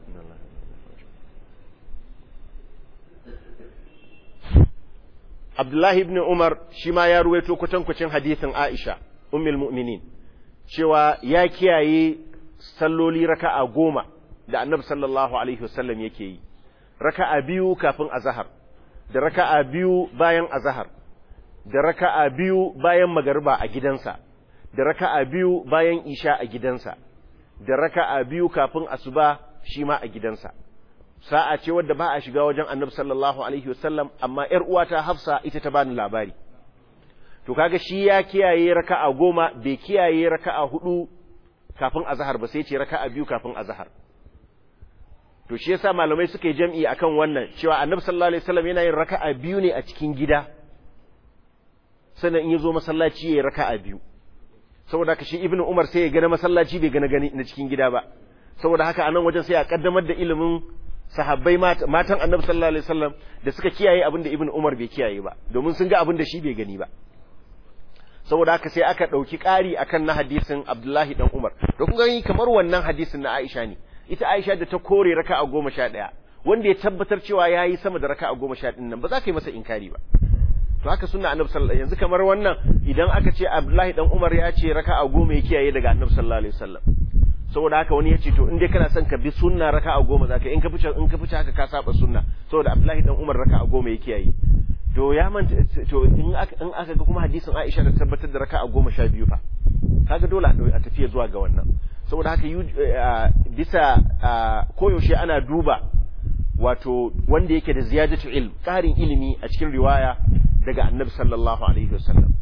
Abdullahi ibn Umar shi ma ya ruwaito kwatankwacin hadisin Aisha, ummul mu'minin, cewa ya kiyaye salloli raka'a goma da annabi sallallahu Alaihi wasallam yake yi, raka'a biyu kafin azahar, da raka'a biyu bayan azahar, da raka'a biyu bayan magariba a gidansa, da raka'a biyu bayan isha a gidansa, da raka'a biyu kafin asuba shi ma a gidansa. sa'a ce wadda ba a shiga wajen annabi sallallahu alaihi wasallam amma ‘yar uwata hafsa ita ta bani labari to kaga shi ya kiyaye raka'a goma bai kiyaye raka'a hudu kafin azahar ba sai ce raka'a biyu kafin azahar to shi yasa malamai suka yi jam'i akan wannan cewa annabi sallallahu alaihi wasallam yana yin raka'a biyu ne a cikin gida sannan in ya zo masallaci ya yi raka'a biyu saboda haka shi ibnu umar sai ya gana masallaci bai gana gani na cikin gida ba saboda haka anan wajen sai a kaddamar da ilimin sahabbai matan annabi sallallahu alaihi wasallam da suka kiyaye abin da ibn umar bai kiyaye ba domin sun ga abin da shi bai gani ba saboda haka sai aka dauki ƙari akan na hadisin abdullahi dan umar to kun gani kamar wannan hadisin na aisha ne ita aisha da ta kore raka'a goma sha ɗaya wanda ya tabbatar cewa ya yi sama da raka'a goma sha ɗin nan ba za ka yi masa inkari ba to haka sunna annabi sallallahu yanzu kamar wannan idan aka ce abdullahi dan umar ya ce raka'a goma ya kiyaye daga annabi sallallahu alaihi wasallam saboda haka wani ya ce to in dai kana son ka bi sunna raka'a goma zaka in ka fice in ka fice haka ka saba sunna saboda Abdullahi dan Umar raka'a goma yake yayi to ya manta to in aka in aka ga kuma hadisin Aisha da tabbatar da raka'a goma sha biyu fa kaga dole a tafiya zuwa ga wannan saboda haka bisa koyaushe ana duba wato wanda yake da ziyadatu ilm ƙarin ilimi a cikin riwaya daga annabi sallallahu alaihi wasallam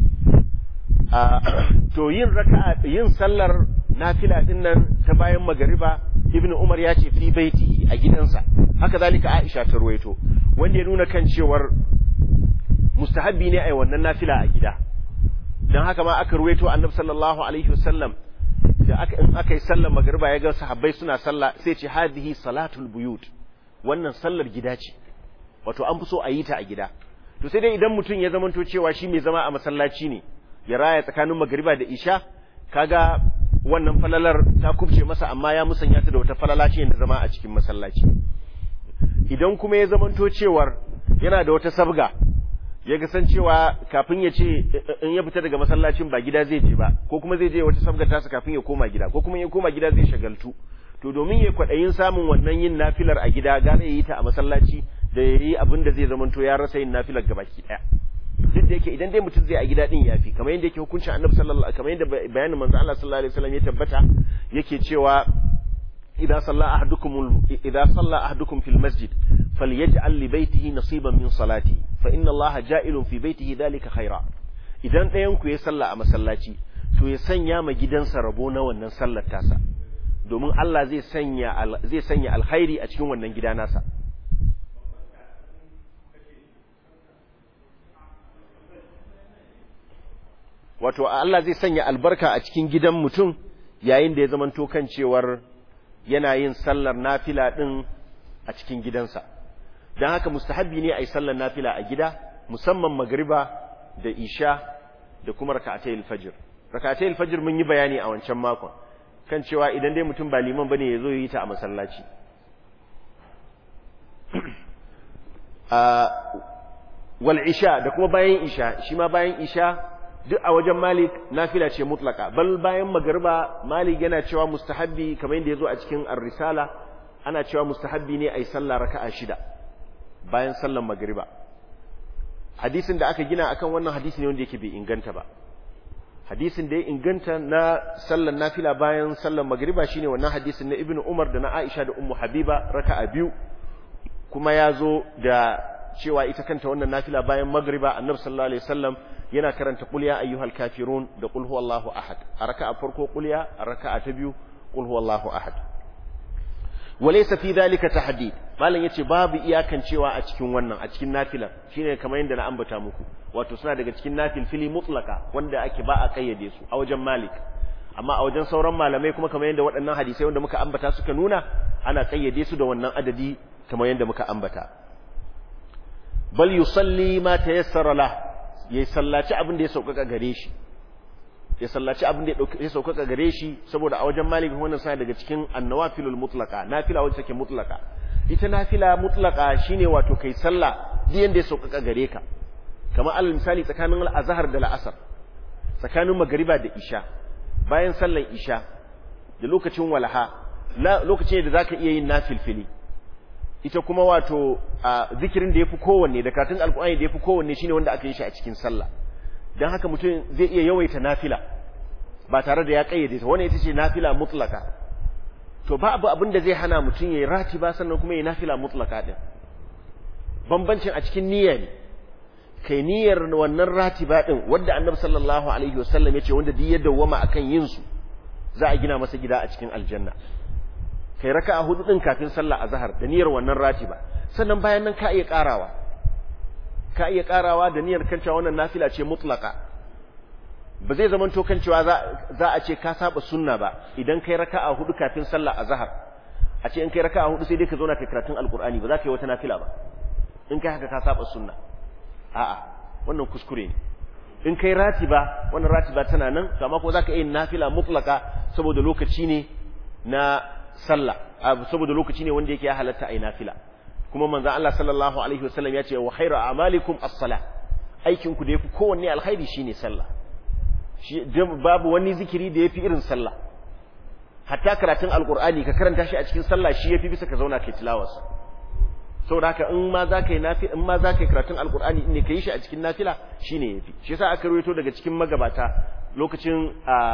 to yin raka'a yin sallar nafila din nan ta bayan magariba ibn umar ya ce fi baiti a gidansa haka zalika aisha ta ruwaito wanda ya nuna kan cewar mustahabbi ne a wannan nafila a gida don haka ma aka ruwaito annabi sallallahu alaihi wasallam da aka in aka yi sallar magariba ya ga sahabbai suna sallah sai ce hadhihi salatul buyut wannan sallar gida ce wato an fi so a yi ta a gida to sai dai idan mutum ya zamanto cewa shi mai zama a masallaci ne ya raya tsakanin magariba da isha kaga wannan falalar ta kubce masa amma ya musanya ta da wata falala ce da zama a cikin masallaci idan kuma ya zamanto cewar yana da wata sabga ya ga san cewa kafin ya ce in ya fita daga masallacin ba gida zai je ba ko kuma zai je wata sabga tasa kafin ya koma gida ko kuma ya koma gida zai shagaltu to domin ya kwaɗayin samun wannan yin nafilar a gida gane ya yi ta a masallaci da ya yi abin da zai zamanto ya rasa yin nafilar gabaki ɗaya duk da yake idan dai mutum zai a gida din yafi kamar yadda yake hukuncin annabi sallallahu kamar yadda bayanin manzo Allah sallallahu alaihi wasallam ya tabbata yake cewa idza salla ahadukum idza salla ahadukum fil masjid falyaj'al li baytihi nasiban min salati fa inna Allah ja'ilun fi baytihi dhalika khaira idan ɗayan ku ya salla a masallaci to ya sanya ma gidansa rabo na wannan sallar tasa domin Allah zai sanya zai sanya alkhairi a cikin wannan gida nasa wato Allah zai sanya albarka a cikin gidan mutum yayin da ya zamanto kan cewar yana yin sallar nafila din a cikin gidansa don haka mustahabbi ne a yi sallar nafila a gida musamman magriba da isha da kuma raka'atayil fajr raka'atayil fajr mun yi bayani a wancan makon kan cewa idan dai mutum ba liman bane yazo yi ta a masallaci wal isha da kuma bayan isha shi ma bayan isha duk a wajen malik nafila ce mutlaka bal bayan magariba malik yana cewa mustahabbi kamar yadda yazo a cikin ar-risala ana cewa mustahabbi ne ayi sallah raka'a shida bayan sallar magariba hadisin da aka gina akan wannan hadisi ne wanda yake bai inganta ba hadisin da ya inganta na sallar nafila bayan sallar magariba shine wannan hadisin na ibnu umar da na aisha da ummu habiba raka'a biyu kuma ya zo da cewa ita kanta wannan nafila bayan magriba annabi sallallahu alaihi wasallam yana karanta qul ya ayyuhal kafirun da qul huwallahu ahad a raka'a farko qul ya a raka'a ta biyu qul huwallahu ahad walaysa fi dhalika tahdid malam yace babu iyakan cewa a cikin wannan a cikin nafilan shine kamar yadda na ambata muku wato suna daga cikin nafil fili mutlaka wanda ake ba a kayyade su a wajen malik amma a wajen sauran malamai kuma kamar yadda waɗannan hadisai wanda muka ambata suka nuna ana kayyade su da wannan adadi kamar yadda muka ambata bal yusalli ma tayassara lah ya sallaci abin da ya sauƙaƙa gare shi ya sallaci abin da ya sauƙaƙa gare shi saboda a wajen malik wannan sai daga cikin annawafilul mutlaqa nafila wacce take mutlaqa ita nafila mutlaqa shine wato kai sallah duk yanda ya sauƙaƙa gare ka kamar alal misali tsakanin al-azhar da al-asr tsakanin magriba da isha bayan sallar isha da lokacin walaha lokacin da zaka iya yin nafilfili ita kuma wato a zikirin da yafi kowanne da karatun alkur'ani da yafi kowanne shine wanda aka yi shi a cikin sallah dan haka mutum zai iya yawaita nafila ba tare da ya kayyade ta wannan ita ce nafila mutlaka to ba abu abin da zai hana mutum yayi ratiba sannan kuma yayi nafila mutlaka din bambancin a cikin niyya ne kai niyyar wannan ratiba din wanda annabi sallallahu alaihi wasallam ya ce wanda duk ya dawwama akan yin su za a gina masa gida a cikin aljanna kai raka'a hudu din kafin sallah azhar da niyyar wannan ratiba sannan bayan nan ka iya karawa ka iya karawa da niyyar kan cewa wannan nafila ce mutlaka ba zai zaman to kan cewa za a ce ka saba sunna ba idan kai raka'a hudu kafin sallah azhar a ce in kai raka'a hudu sai dai ka zauna kai karatun alqur'ani ba za ka yi wata nafila ba in kai haka ka saba sunna a'a wannan kuskure ne in kai ratiba wannan ratiba tana nan amma ko za ka yi nafila mutlaka saboda lokaci ne na sallah saboda lokaci ne wanda yake ya halatta ai nafila kuma manzon Allah sallallahu alaihi wasallam ya ce wa khairu a'malikum as-salah aikin ku da yafi kowanne alkhairi shine sallah shi babu wani zikiri da yafi irin sallah hatta karatun alqur'ani ka karanta shi a cikin sallah shi yafi bisa ka zauna kai tilawarsa saboda haka in ma za ka yi nafila in ma za ka yi karatun alqur'ani ne ka yi shi a cikin nafila shine yafi shi yasa aka rawaito daga cikin magabata lokacin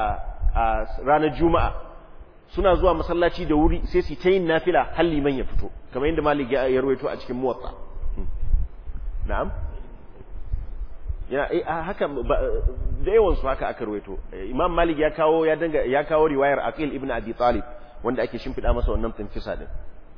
a ranar juma'a suna zuwa masallaci da wuri sai su ta yin nafila har liman ya fito kamar yadda malik ya rawaito a cikin muwatta na'am ya haka da yawan su haka aka rawaito imam malik ya kawo ya danga ya kawo riwayar aqil ibn abi talib wanda ake shimfida masa wannan tsinfisa din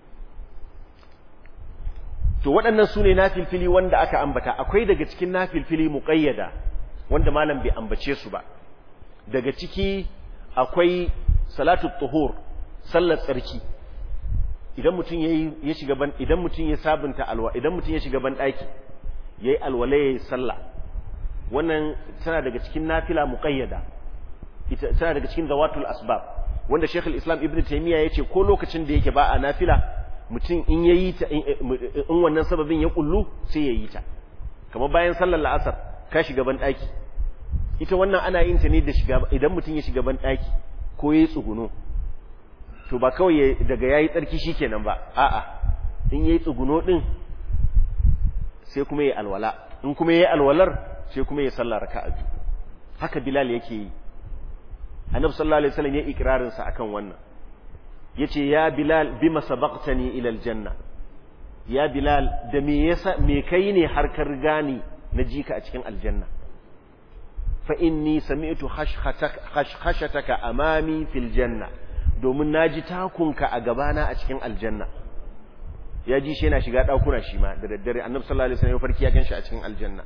to waɗannan su ne nafilfili wanda aka ambata akwai daga cikin nafilfili muqayyada wanda malam bai ambace su ba daga ciki akwai salatu tuhur sallar tsarki idan mutum ya shiga ban idan mutum ya sabunta alwa idan mutum ya shiga ban daki yayi alwala yayi sallah wannan tana daga cikin nafila muqayyada ita tana daga cikin zawatul asbab wanda Sheikh al-Islam Ibn Taymiyyah yace ko lokacin da yake ba a nafila mutum in yayi ta in wannan sababin ya kullu sai yayi ta kamar bayan sallar la'asar ka shiga ban daki ita wannan ana yin ta ne da shiga idan mutum ya shiga ban daki ko yayi tsuguno to ba kawai daga yayi tsarki shikenan ba a'a in yayi tsuguno din sai kuma yayi alwala in kuma yayi alwalar sai kuma yayi sallah raka'a biyu haka Bilal yake yi Annabi sallallahu alaihi wasallam ya ikrarin sa akan wannan yace ya Bilal bima sabaqtani ila aljanna ya Bilal da me yasa me kai ne har ka riga ni na jika a cikin aljanna fa inni sami'tu khashkhataka amami fil janna domin naji takunka a gabana a cikin aljanna ya ji shi yana shiga dakuna shi ma da daddare annabi sallallahu alaihi wasallam farki ya ganshi a cikin aljanna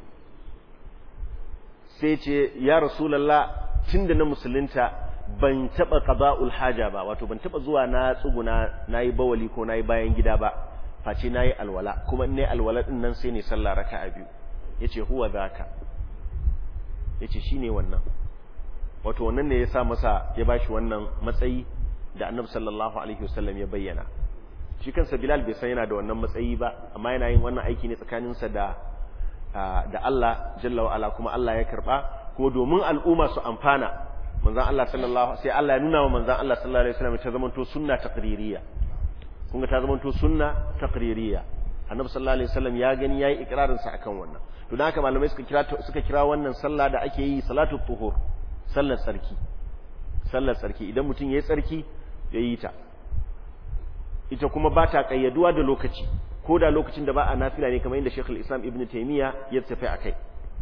sai ce ya rasulullah tunda na musulunta ban taba qada'ul haja ba wato ban taba zuwa na tsuguna nayi bawali ko nayi bayan gida ba face nayi alwala kuma in nayi alwala din nan sai ne sallah raka'a biyu yace huwa zaka yace shine wannan wato wannan ne ya sa masa ya bashi wannan matsayi da annabi sallallahu alaihi wasallam ya bayyana shi kansa bilal bai san yana da wannan matsayi ba amma yana yin wannan aiki ne tsakaninsa da da Allah jalla wa ala kuma Allah ya karba kuma domin al'umma su amfana manzon Allah sallallahu sai Allah ya nuna wa manzon Allah sallallahu alaihi wasallam ta zamanto sunna taqririyya kun ga ta zamanto sunna taqririyya annabi sallallahu alaihi wasallam ya gani yayi ikrarin sa akan wannan to dan haka malamai suka kira suka kira wannan sallah da ake yi salatu tuhur sallar tsarki sallar tsarki idan mutum yayi tsarki yayi ta ita kuma ba ta kayyaduwa da lokaci ko da lokacin da ba a nafila ne kamar yadda Sheikh islam Ibn Taymiyyah ya tafi akai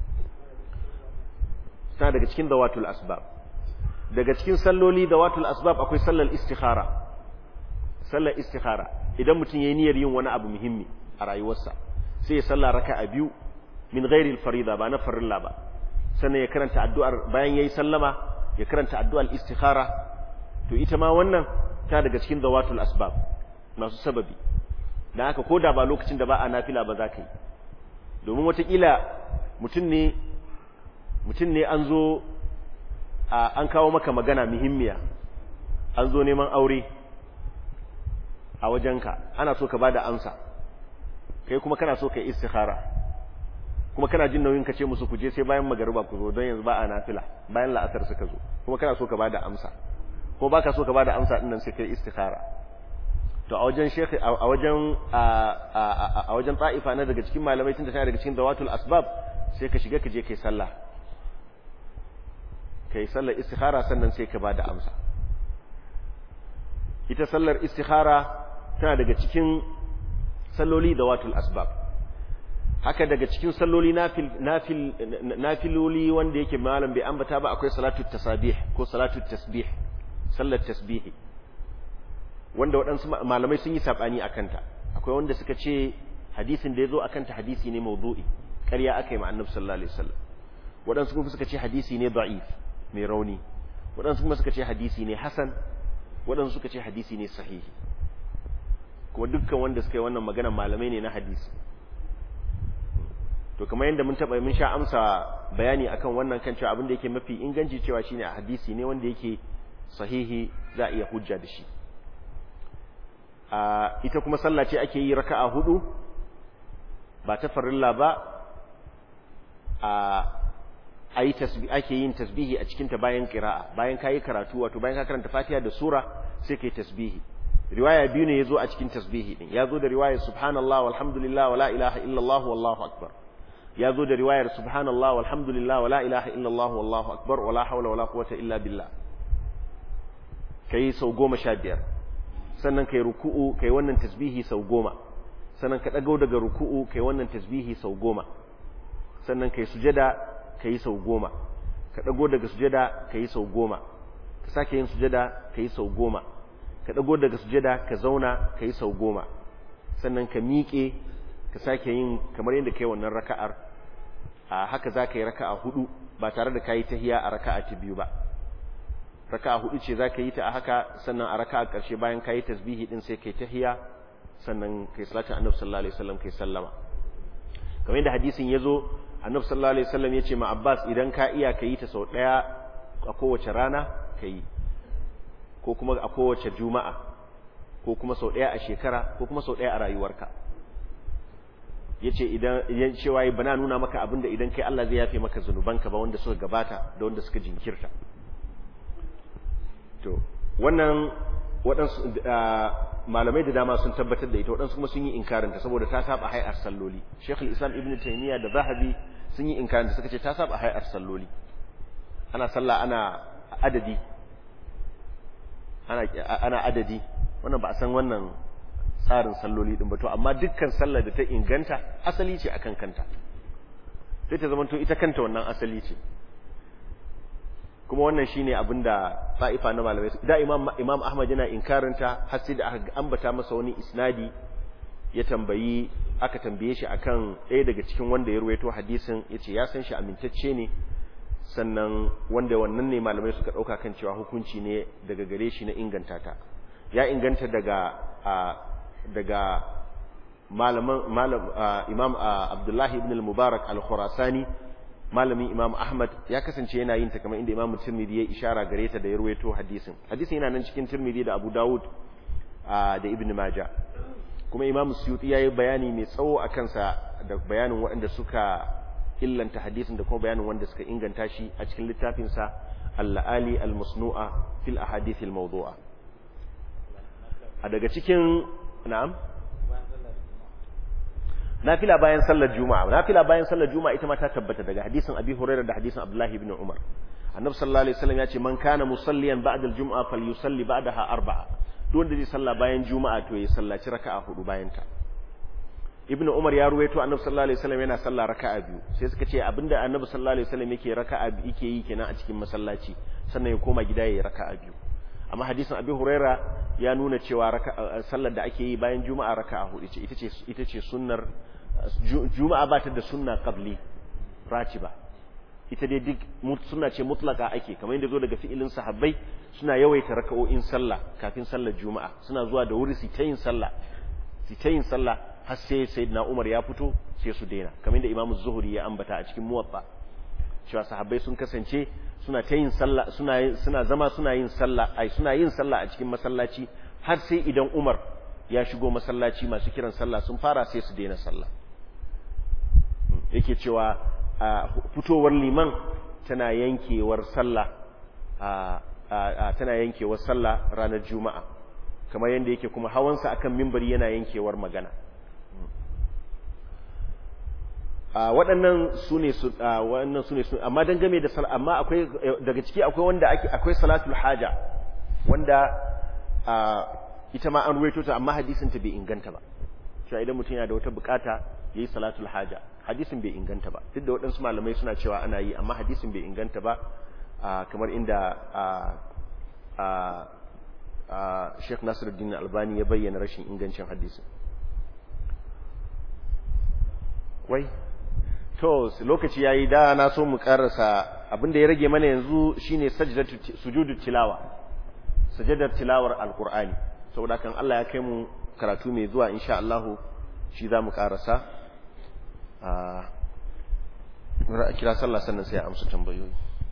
sa daga cikin dawatul asbab daga cikin salloli dawatul asbab akwai sallar istikhara sallar istikhara idan mutum yayi niyyar yin wani abu muhimmi a rayuwarsa sai ya salla raka'a biyu min ghairi al-farida ba na farilla ba sannan ya karanta addu'ar bayan yayi sallama ya karanta addu'ar istikhara to ita ma wannan ta daga cikin dawatul asbab masu sababi da haka ko da ba lokacin da ba a nafila ba za ka yi domin watakila mutum ne mutum ne an zo an kawo maka magana muhimmiya an zo neman aure a wajenka ana so ka ba da amsa kai kuma kana so ka yi istikhara kuma kana jin nauyin ka ce musu ku je sai bayan magariba ku zo don yanzu ba a nafila bayan la'asar suka zo kuma kana so ka ba da amsa ko baka so ka ba da amsa din nan sai kai istikhara to a wajen shekhi a wajen a wajen ta'ifa na daga cikin malamai tunda tana daga cikin dawatul asbab sai ka shiga ka je kai sallah kai sallar istikhara sannan sai ka bada amsa ita sallar istikhara tana daga cikin salloli dawatul asbab haka daga cikin salloli nafil nafil nafiloli wanda yake malam bai ambata ba akwai salatu tasabih ko salatu tasbih sallar tasbihi wanda waɗansu malamai sun yi saɓani a kanta akwai wanda suka ce hadisin da ya zo a kanta hadisi ne mawdu'i ƙarya aka yi ma'annab sallallahu alaihi wasallam waɗansu kuma suka ce hadisi ne da'if mai rauni waɗansu kuma suka ce hadisi ne hasan waɗansu suka ce hadisi ne sahihi kuma dukkan wanda suka yi wannan magana malamai ne na hadisi to kamar yadda mun taɓa mun sha amsa bayani akan wannan kan cewa abin da yake mafi inganci cewa shine a hadisi ne wanda yake sahihi za a iya hujja da shi ita kuma sallah ce ake yi raka'a hudu ba ta farilla ba a ayi tasbih ake yin tasbihi a cikin ta bayan qira'a bayan kai karatu wato bayan ka karanta Fatiha da sura sai kai tasbihi riwaya biyu ne yazo a cikin tasbihi din yazo da riwayar subhanallah walhamdulillah wala ilaha illallah wallahu akbar yazo da riwayar subhanallah walhamdulillah wala ilaha illallah wallahu akbar wala hawla wala quwwata illa billah kai sau goma sha biyar sannan kai ruku'u kai wannan tasbihi sau goma sannan ka dago daga ruku'u kai wannan tasbihi sau goma sannan kai sujada kai sau goma ka dago daga sujada kai sau goma ka sake yin sujada kai sau goma ka dago daga sujada ka zauna kai sau goma sannan ka miƙe ka sake yin kamar yadda kai wannan raka'ar a haka za ka yi raka'a hudu ba tare da ka yi tahiya a raka'a ta biyu ba raka'a hudu ce zaka yi ta a haka sannan a raka'a karshe bayan kayi tasbihi din sai kai tahiya sannan kai salatin annabi sallallahu alaihi wasallam kai sallama kamar yadda hadisin yazo annabi sallallahu alaihi wasallam yace ma Abbas idan ka iya kayi ta sau daya a kowace rana kai ko kuma a kowace juma'a ko kuma sau daya a shekara ko kuma sau daya a rayuwarka yace idan yan cewa bana nuna maka abinda idan kai Allah zai yafe maka zanubanka ba wanda suka gabata da wanda suka jinkirta to wannan waɗansu malamai da dama sun tabbatar da ita waɗansu kuma sun yi inkarinta saboda ta saba hayar salloli Sheikh islam Ibn Taymiyyah da Zahabi sun yi inkarinta suka ce ta saba hayar salloli ana sallah ana adadi ana ana adadi wannan ba a san wannan tsarin salloli din ba to amma dukkan sallar da ta inganta asali ce akan kanta sai ta zamanto ita kanta wannan asali ce kuma wannan shine abin da ta'ifa na malamai da imam imam ahmad yana inkarinta har sai da aka ambata masa wani isnadi ya tambayi aka tambaye shi akan ɗaya daga cikin wanda ya ruwaito hadisin yace ya san shi amintacce ne sannan wanda wannan ne malamai suka ɗauka kan cewa hukunci ne daga gare shi na inganta ta ya inganta daga daga malaman malam imam abdullahi ibn al-mubarak al-khurasani malamin imam ahmad ya kasance yana yin ta kamar inda imam tirmidhi ya ishara gare ta da ya ruwaito hadisin hadisin yana nan cikin tirmidhi da abu dawud da ibn maja kuma imam suyuti ya yi bayani mai tsawo a kansa da bayanin waɗanda suka illanta hadisin da kuma bayanin wanda suka inganta shi a cikin littafinsa al-la'ali al-musnu'a fil ahadith al-mawdu'a a daga cikin na'am nafila bayan sallar juma'a nafila bayan sallar juma'a ita ma ta tabbata daga hadisin abi hurairah da hadisin abdullahi ibn umar annabi sallallahu alaihi wasallam ya ce man kana musalliyan ba'da al-jum'a falyusalli ba'daha arba'a duk wanda zai salla bayan juma'a to ya sallaci raka'a hudu bayan ta ibnu umar ya ruwaito annabi sallallahu alaihi wasallam yana salla raka'a biyu sai suka ce abinda annabi sallallahu alaihi wasallam yake raka'a yake yi kenan a cikin masallaci sannan ya koma gida yayi raka'a biyu amma hadisin abi huraira ya nuna cewa sallar da ake yi bayan juma'a raka'a hudu ce ita ce ita ce sunnar juma'a ba ta da sunna qabli ratiba ita dai duk sunna ce mutlaka ake kamar yadda zo daga fi'ilin sahabbai suna yawaita raka'o'in sallah kafin sallar juma'a suna zuwa da wuri su ta yin sallah su ta yin sallah har sai sayyidina Umar ya fito sai su daina kamar yadda Imam Zuhri ya ambata a cikin Muwatta cewa sahabbai sun kasance suna ta yin sallah suna suna zama suna yin sallah ai suna yin sallah a cikin masallaci har sai idan Umar ya shigo masallaci masu kiran sallah sun fara sai su daina sallah yake cewa fitowar liman tana yankewar sallah tana yankewar sallah ranar juma'a kamar yadda yake kuma hawansa akan mimbari yana yankewar magana waɗannan su ne su waɗannan su ne su amma dangane da sallah amma akwai daga ciki akwai wanda ake akwai salatul haja wanda ita ma an ruwaito ta amma hadisin ta bai inganta ba cewa idan mutum yana da wata bukata yayi salatul haja hadisin bai inganta ba duk da waɗansu malamai suna cewa ana yi amma hadisin bai inganta ba kamar inda Sheikh Nasiruddin Albani ya bayyana rashin ingancin hadisin wai to lokaci yayi da na so mu karasa abinda ya rage mana yanzu shine sajdatu sujudu tilawa sajadar tilawar alqur'ani saboda kan Allah ya kai mu karatu mai zuwa insha Allah shi za mu karasa a kira sallah sannan sai a amsa tambayoyi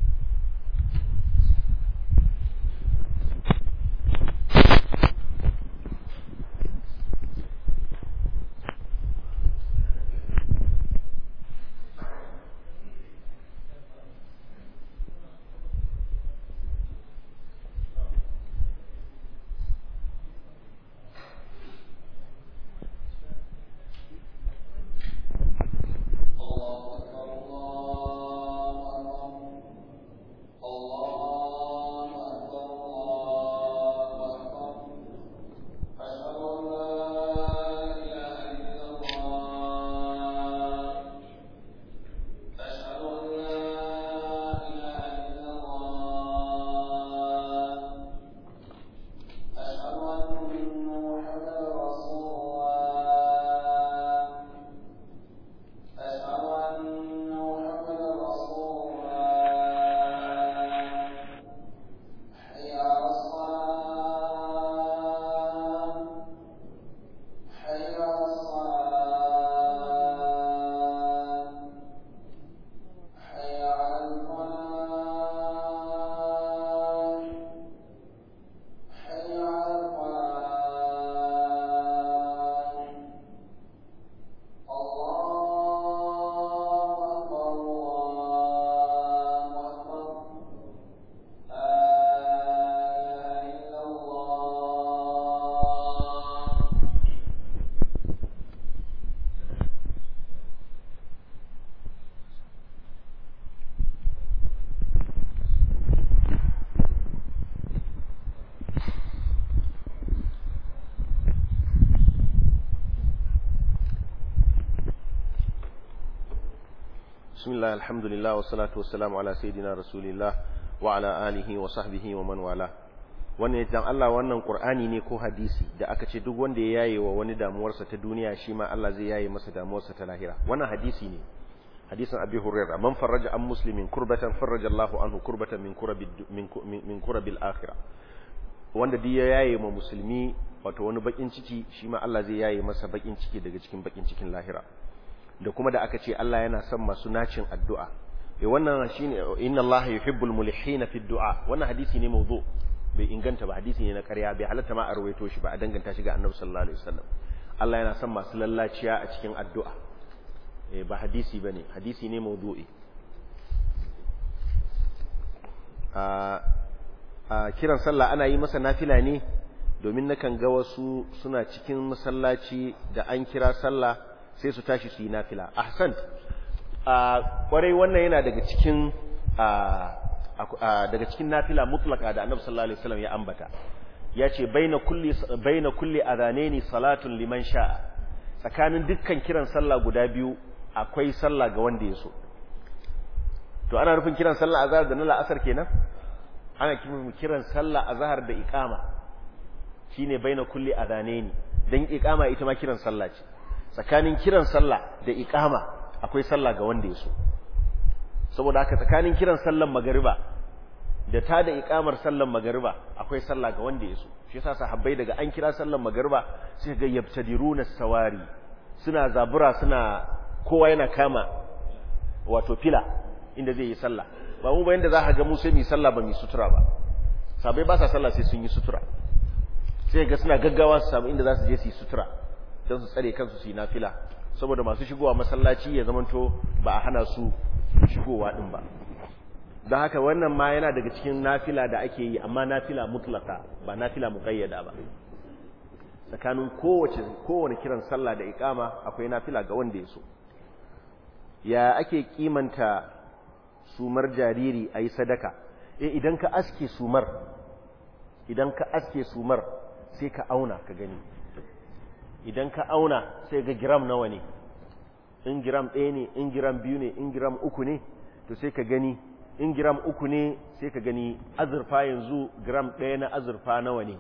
bismillah alhamdulillah wassalatu wassalamu ala sayidina rasulillah wa ala alihi wa sahbihi wa man wala wannan dan Allah wannan qur'ani ne ko hadisi da aka ce duk wanda ya yaye wa wani damuwarsa ta duniya shi ma Allah zai yaye masa damuwarsa ta lahira wannan hadisi ne hadisin abi hurairah man farraja an muslimin kurbatan farraja Allahu anhu kurbatan min kurabi min kurabil akhirah wanda duk ya yaye ma musulmi wato wani bakin ciki shi ma Allah zai yaye masa bakin ciki daga cikin bakin cikin lahira da kuma da aka ce Allah yana son masu nacin addu'a eh wannan shine inna allaha yuhibbul mulihina fi du'a wannan hadisi ne mawdu bai inganta ba hadisi ne na ƙarya bai halatta ma a rawaito shi ba a danganta shi ga annabi sallallahu alaihi wasallam Allah yana son masu lallaciya a cikin addu'a eh ba hadisi bane hadisi ne mawdu'i a a kiran sallah ana yi masa nafila ne domin nakan ga wasu suna cikin masallaci da an kira sallah sai su tashi su yi nafila ahsan a kwarai wannan yana daga cikin daga cikin nafila mutlaka da annabi sallallahu alaihi wasallam ya ambata yace baina kulli baina kulli adhanaini salatun liman sha'a tsakanin dukkan kiran sallah guda biyu akwai sallah ga wanda ya so to ana nufin kiran sallah azhar da na la'asar kenan ana kiran sallah azhar da iqama shine baina kulli adhanaini dan iqama ita ma kiran sallah ce tsakanin kiran sallah da iqama akwai sallah ga wanda ya so saboda haka tsakanin kiran sallan magariba da ta da iqamar sallan magariba akwai sallah ga wanda ya so shi yasa sahabbai daga an kira sallan magariba sai ga yabtadiruna sawari suna zabura suna kowa yana kama wato fila inda zai yi sallah ba mu ba yanda za ka ga mu sai mu sallah ba mu sutura ba sabai ba sa sallah sai sun yi sutura sai ga suna gaggawa su samu inda za su je su yi sutura don su tsare kansu su yi nafila saboda masu shigowa masallaci ya zamanto ba a hana su shigowa din ba don haka wannan ma yana daga cikin nafila da ake yi amma nafila mutlaka ba nafila muqayyada ba tsakanin kowace kowane kiran sallah da iqama akwai nafila ga wanda ya so ya ake kimanta sumar jariri ayi sadaka eh idan ka aske sumar idan ka aske sumar sai ka auna ka gani idan ka auna sai ga giram nawa ne in giram ɗaya ne in giram biyu ne in giram uku ne to sai ka gani in giram uku ne sai ka gani azurfa yanzu giram ɗaya na azurfa nawa ne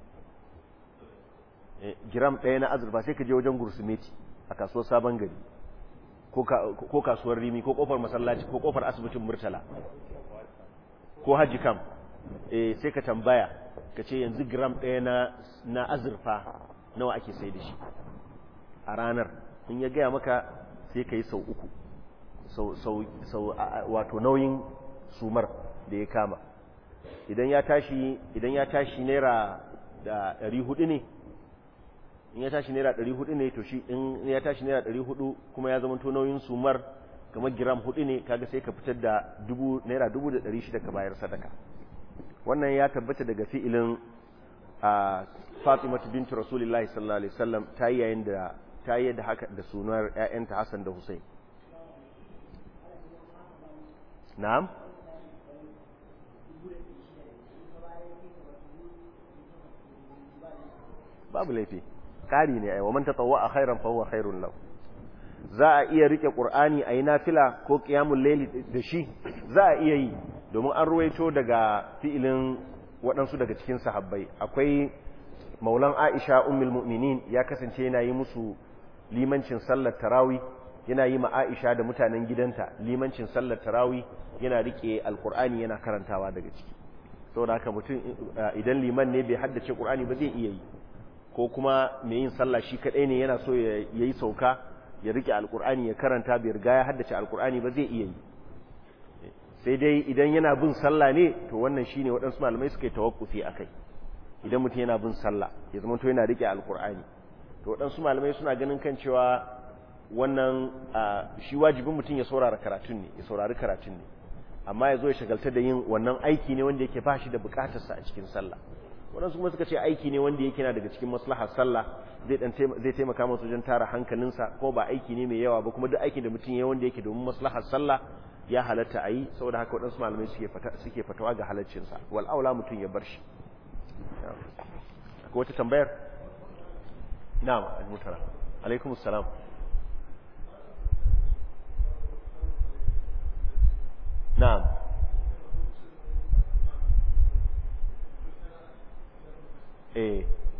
giram ɗaya na azurfa sai ka je wajen gursumeti a kasuwar sabon gari ko kasuwar rimi ko kofar masallaci ko kofar asibitin murtala ko hajji kam sai ka tambaya ka ce yanzu giram ɗaya na azurfa nawa ake sai da shi a ranar in ya gaya maka sai ka yi sau uku sau wato nauyin sumar da ya kama idan ya tashi idan ya tashi naira da ɗari hudu ne in ya tashi naira ɗari hudu ne to shi in ya tashi naira ɗari hudu kuma ya zama to nauyin sumar kamar giram hudu ne kaga sai ka fitar da dubu naira dubu da ɗari shida ka bayar sadaka wannan ya tabbata daga fi'ilin a Fatima bintu Rasulullahi sallallahu alaihi wasallam ta yi yayin da ta yi da haka da sunar ƴaƴanta Hassan da Hussein Na'am babu laifi kari ne ai wa man tatawwa khairan fa huwa khairun lahu za a iya rike qur'ani ayi nafila ko qiyamul layli da shi za a iya yi domin an ruwaito daga fi'ilin waɗansu daga cikin sahabbai akwai maulan aisha ummul mu'minin ya kasance yana yi musu limancin sallar tarawi yana yi ma aisha da mutanen gidanta limancin sallar tarawi yana rike alkur'ani yana karantawa daga ciki saboda haka mutum idan liman ne bai haddace qur'ani ba zai iya yi ko kuma mai yin sallah shi kadai ne yana so ya yi sauka ya rike alkur'ani ya karanta bai riga ya haddace alkur'ani ba zai iya yi sai dai idan yana bin sallah ne to wannan shine waɗansu malamai suka yi tawakkufi akai idan mutum yana bin sallah ya zama to yana rike alkur'ani to waɗansu malamai suna ganin kan cewa wannan shi wajibin mutum ya saurara karatun ne ya saurari karatun ne amma ya zo ya shagalta da yin wannan aiki ne wanda yake ba shi da bukatarsa a cikin sallah waɗansu kuma suka ce aiki ne wanda yake na daga cikin maslahar sallah zai taimaka masa wajen tara hankalinsa ko ba aiki ne mai yawa ba kuma duk aikin da mutum ya wanda yake domin maslahar sallah ya halatta a yi saboda haka waɗansu malamai suke fatawa ga halaccinsa wal aula mutum ya bar shi akwai wata tambayar na'am al-mutara alaikum assalam na'am eh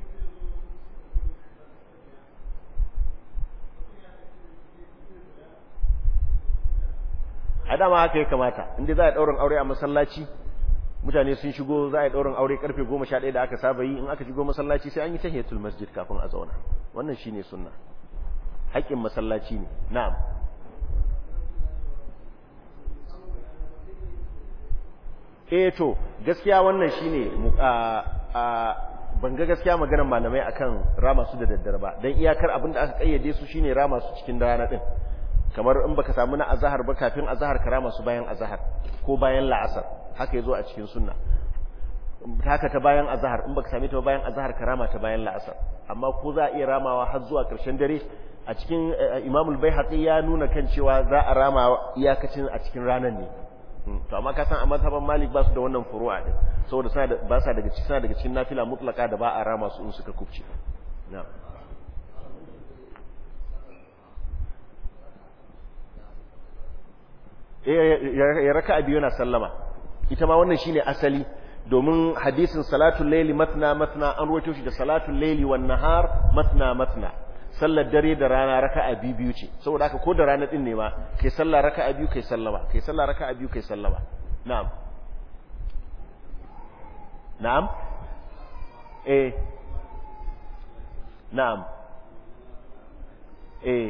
a dama haka ya kamata inda za a ɗaurin aure a masallaci mutane sun shigo za a ɗaurin aure karfe goma sha ɗaya da aka saba yi in aka shigo masallaci sai an yi tahiyatul masjid kafin a zauna wannan shine sunna haƙƙin masallaci ne na'am eh to gaskiya wannan shine ban ga gaskiya maganar malamai akan rama su da daddare ba dan iyakar abin da aka kayyade su shine rama su cikin rana din kamar in baka samu na azhar ba kafin azhar ka rama su bayan azhar ko bayan la'asar haka yazo a cikin sunna haka ta bayan azhar in baka same ta bayan azhar ka rama ta bayan la'asar amma ko za a iya ramawa har zuwa karshen dare a cikin Imam al-Baihaqi ya nuna kan cewa za a rama iyakacin a cikin ranar ne to amma ka san a mazhaban Malik ba su da wannan furu'a din saboda suna da ba sa daga cikin suna daga cikin nafila mutlaka da ba a rama su in suka kubce na'am ya raka'a biyu na sallama ita ma wannan shine asali domin hadisin salatul layli matna matna an rawaito shi da salatul layli wan nahar matna matna sallar dare da rana raka'a biyu biyu ce saboda haka ko da rana din ne ma kai sallah raka'a biyu kai sallama kai sallah raka'a biyu kai sallama na'am na'am eh na'am eh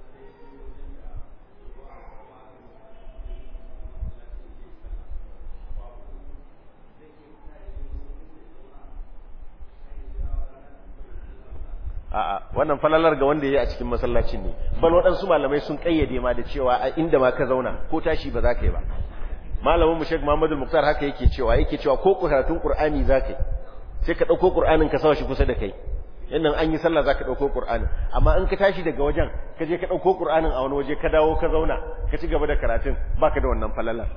a'a wannan falalar ga wanda yayi a cikin masallacin ne bal waɗansu malamai sun kayyade ma da cewa a inda ma ka zauna ko tashi ba za ka yi ba malamin mu Sheikh Muhammad Al-Muqtar haka yake cewa yake cewa ko karatun Qur'ani za ka yi sai ka dauko Qur'anin ka sawa shi kusa da kai yannan an yi sallah za ka dauko Qur'anin amma in ka tashi daga wajen ka je ka dauko Qur'anin a wani waje ka dawo ka zauna ka ci gaba da karatun baka da wannan falalar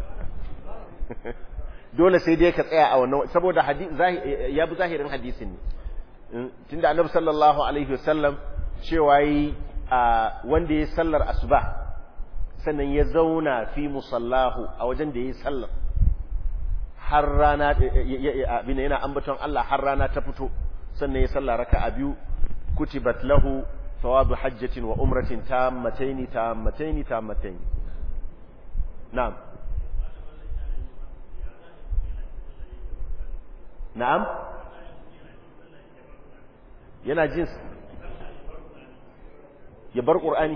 dole sai dai ka tsaya a wannan saboda hadisi ya bi zahirin hadisin ne tunda annabi sallallahu alaihi wasallam cewa yi wanda ya sallar asuba sannan ya zauna fi musallahu a wajen da ya yi sallar har rana abin yana ambaton Allah har rana ta fito sannan ya sallar raka'a biyu kutibat lahu thawabu hajjatin wa umratin tammataini tammataini tammataini na'am na'am yana jin ya bar ƙur'ani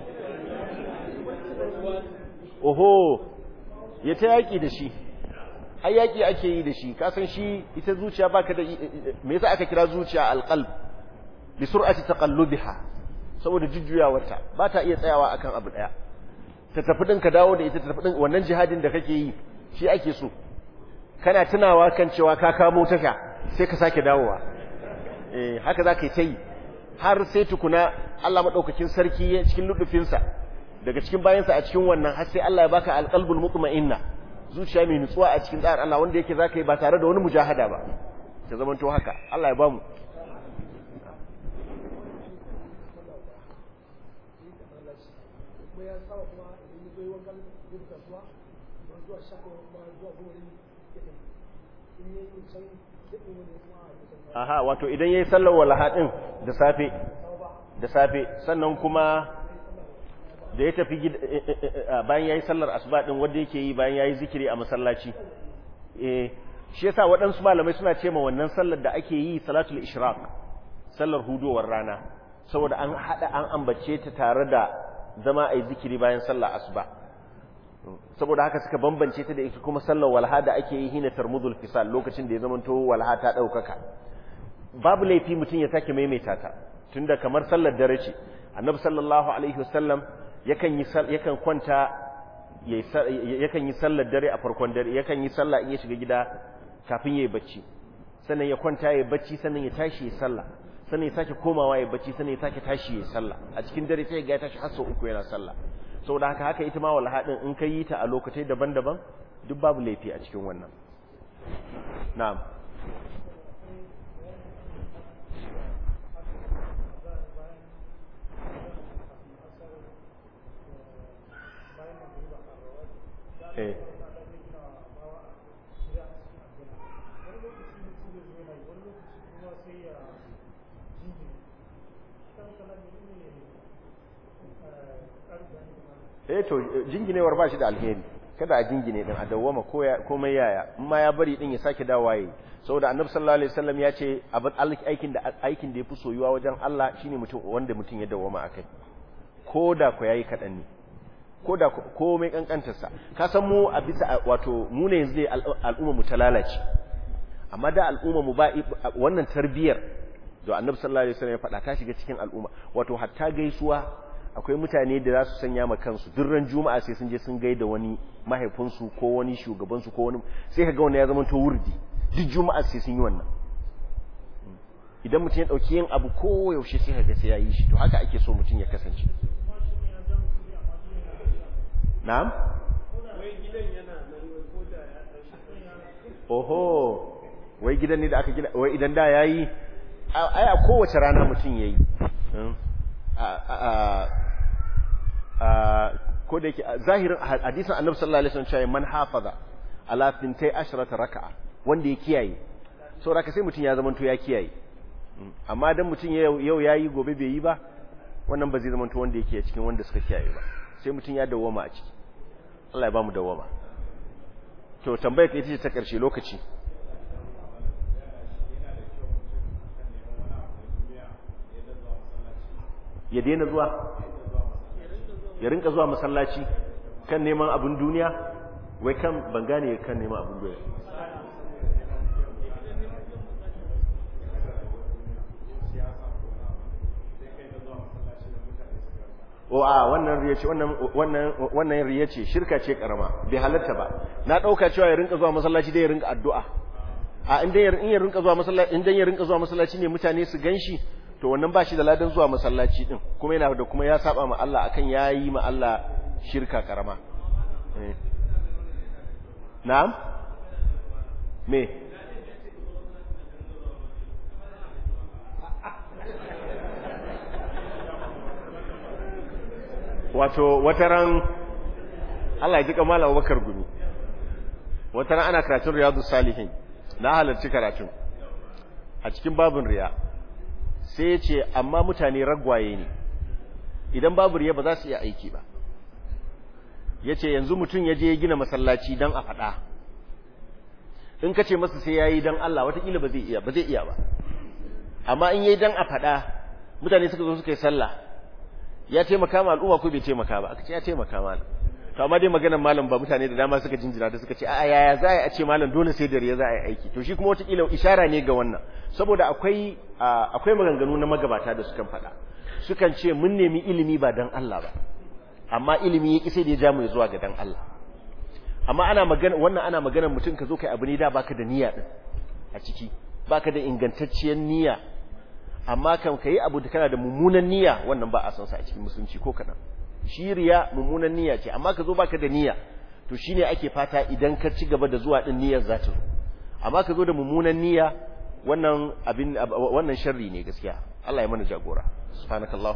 oho ya ta yaƙi da shi ai yaƙi ake yi da shi kasan shi ita zuciya baka da me yasa aka kira zuciya alqalb bi sur'ati taqallubiha saboda jujjuyawarta ba ta iya tsayawa akan abu daya ta tafi din ka dawo da ita ta tafi din wannan jihadin da kake yi shi ake so kana tunawa kan cewa ka kamo tasha sai ka sake dawowa eh haka za ka yi ta yi har sai tukuna Allah maɗaukakin sarki cikin luɗufinsa daga cikin bayansa a cikin wannan har sai Allah ya baka alƙalbul mutma'inna zuciya mai nutsuwa a cikin tsarin Allah wanda yake zaka yi ba tare da wani mujahada ba ta zaman to haka Allah ya bamu aha wato idan yayi sallar walaha din da safe da safe sannan kuma da ya tafi bayan yayi sallar asuba din wanda yake yi bayan yayi zikiri a masallaci eh shi yasa waɗansu malamai suna ce ma wannan sallar da ake yi salatul ishraq sallar hudowar rana saboda an hada an ambace ta tare da zama ayi zikiri bayan sallar asuba saboda haka suka bambance ta da ita kuma sallar walha da ake yi hina tarmudul fisal lokacin da ya zamanto walha ta daukaka babu laifi mutum ya sake maimaita ta tunda kamar sallar dare ce annabi sallallahu alaihi wasallam yakan yi yakan kwanta yakan yi sallar dare a farkon dare yakan yi sallah in ya shiga gida kafin yayi bacci sannan ya kwanta yayi bacci sannan ya tashi yayi sallah sannan ya sake komawa yayi bacci sannan ya sake tashi yayi sallah a cikin dare sai ya ga ya tashi har sau uku yana sallah saboda haka haka ita ma wal hadin in ka yi ta a lokacin daban-daban duk babu laifi a cikin wannan na'am eh eh to jinginewar ba shi da alheri kada a jingine din a dawwama komai yaya in ma ya bari din ya sake dawowa yi saboda annabi sallallahu alaihi wasallam ya ce abin aikin da aikin da yafi soyuwa wajen Allah shine mutum wanda mutum ya dawwama akai ko da ku yayi kadan ne ko da komai kankantarsa ka san mu a bisa wato mu ne yanzu al'umma mu ta lalace amma da al'umma mu ba wannan tarbiyar da annabi sallallahu alaihi wasallam ya faɗa ta shiga cikin al'umma wato hatta gaisuwa akwai mutane da za su sanya ma kansu duk ran juma'a sai sun je sun gaida wani mahaifinsu ko wani shugabansu ko wani sai kaga wani ya zama to wurdi duk juma'a sai sun yi wannan idan mutum ya dauki yin abu ko yaushe sai kaga sai ya yi shi to haka ake so mutum ya kasance na'am oho wai gidan ne da aka gina wai idan da yayi ai a kowace rana mutum yayi ko da yake zahirin hadisin annabi sallallahu alaihi wasallam cewa man hafaza ala fintai ashrata raka'a wanda ya kiyaye saboda ka sai mutum ya zamanto ya kiyaye amma dan mutum yau yayi gobe bai yi ba wannan ba zai zamanto wanda yake cikin wanda suka kiyaye ba sai mutum ya dawoma a ciki Allah ya bamu dawoma to tambayar ka ita ce ta karshe lokaci ya daina zuwa ya rinka zuwa masallaci kan neman abin duniya wai kan ban gane kan neman abin duniya o a wannan riya ce wannan wannan wannan riya ce shirka ce karama bai halatta ba na dauka cewa ya rinka zuwa masallaci dai ya rinka addu'a a inda ya rinka zuwa masallaci inda ya rinka zuwa masallaci ne mutane su ganshi to wannan ba shi da ladan zuwa masallaci din kuma yana da kuma ya saba ma Allah akan yayi ma Allah shirka karama na'am me wato wataran Allah ya jika malam Abubakar gumi wataran ana karatun riyadus salihin na halarci karatun a cikin babin riya sai ya ce amma mutane ragwaye ne idan babu riya ba za su iya aiki ba ya ce yanzu mutum ya je ya gina masallaci don a faɗa in ka ce masa sai ya yi don Allah watakila ba zai iya ba zai iya ba amma in yi don a faɗa mutane suka zo suka yi sallah ya taimaka ma al'umma ko bai taimaka ba aka ce ya taimaka ma to amma dai maganar malam ba mutane da dama suka jinjina da suka ce a yaya za a ce malam dole sai da riya za a yi aiki to shi kuma watakila ishara ne ga wannan saboda akwai akwai maganganu na magabata da sukan faɗa sukan ce mun nemi ilimi ba dan Allah ba amma ilimi ya kise da ya ja mu zuwa ga dan Allah amma ana magana wannan ana maganar mutum ka zo kai abu ne da baka da niyya din a ciki baka da ingantacciyar niyya amma kan kai abu da kana da mummunan niyya wannan ba a san sa a cikin musulunci ko kadan shi riya mummunan niyya ce amma ka zo baka da niyya to shine ake fata idan ka ci gaba da zuwa din niyyar za ta zo amma ka zo da mummunan niyya wannan abin wannan sharri ne gaskiya Allah ya mana jagora subhanakallahu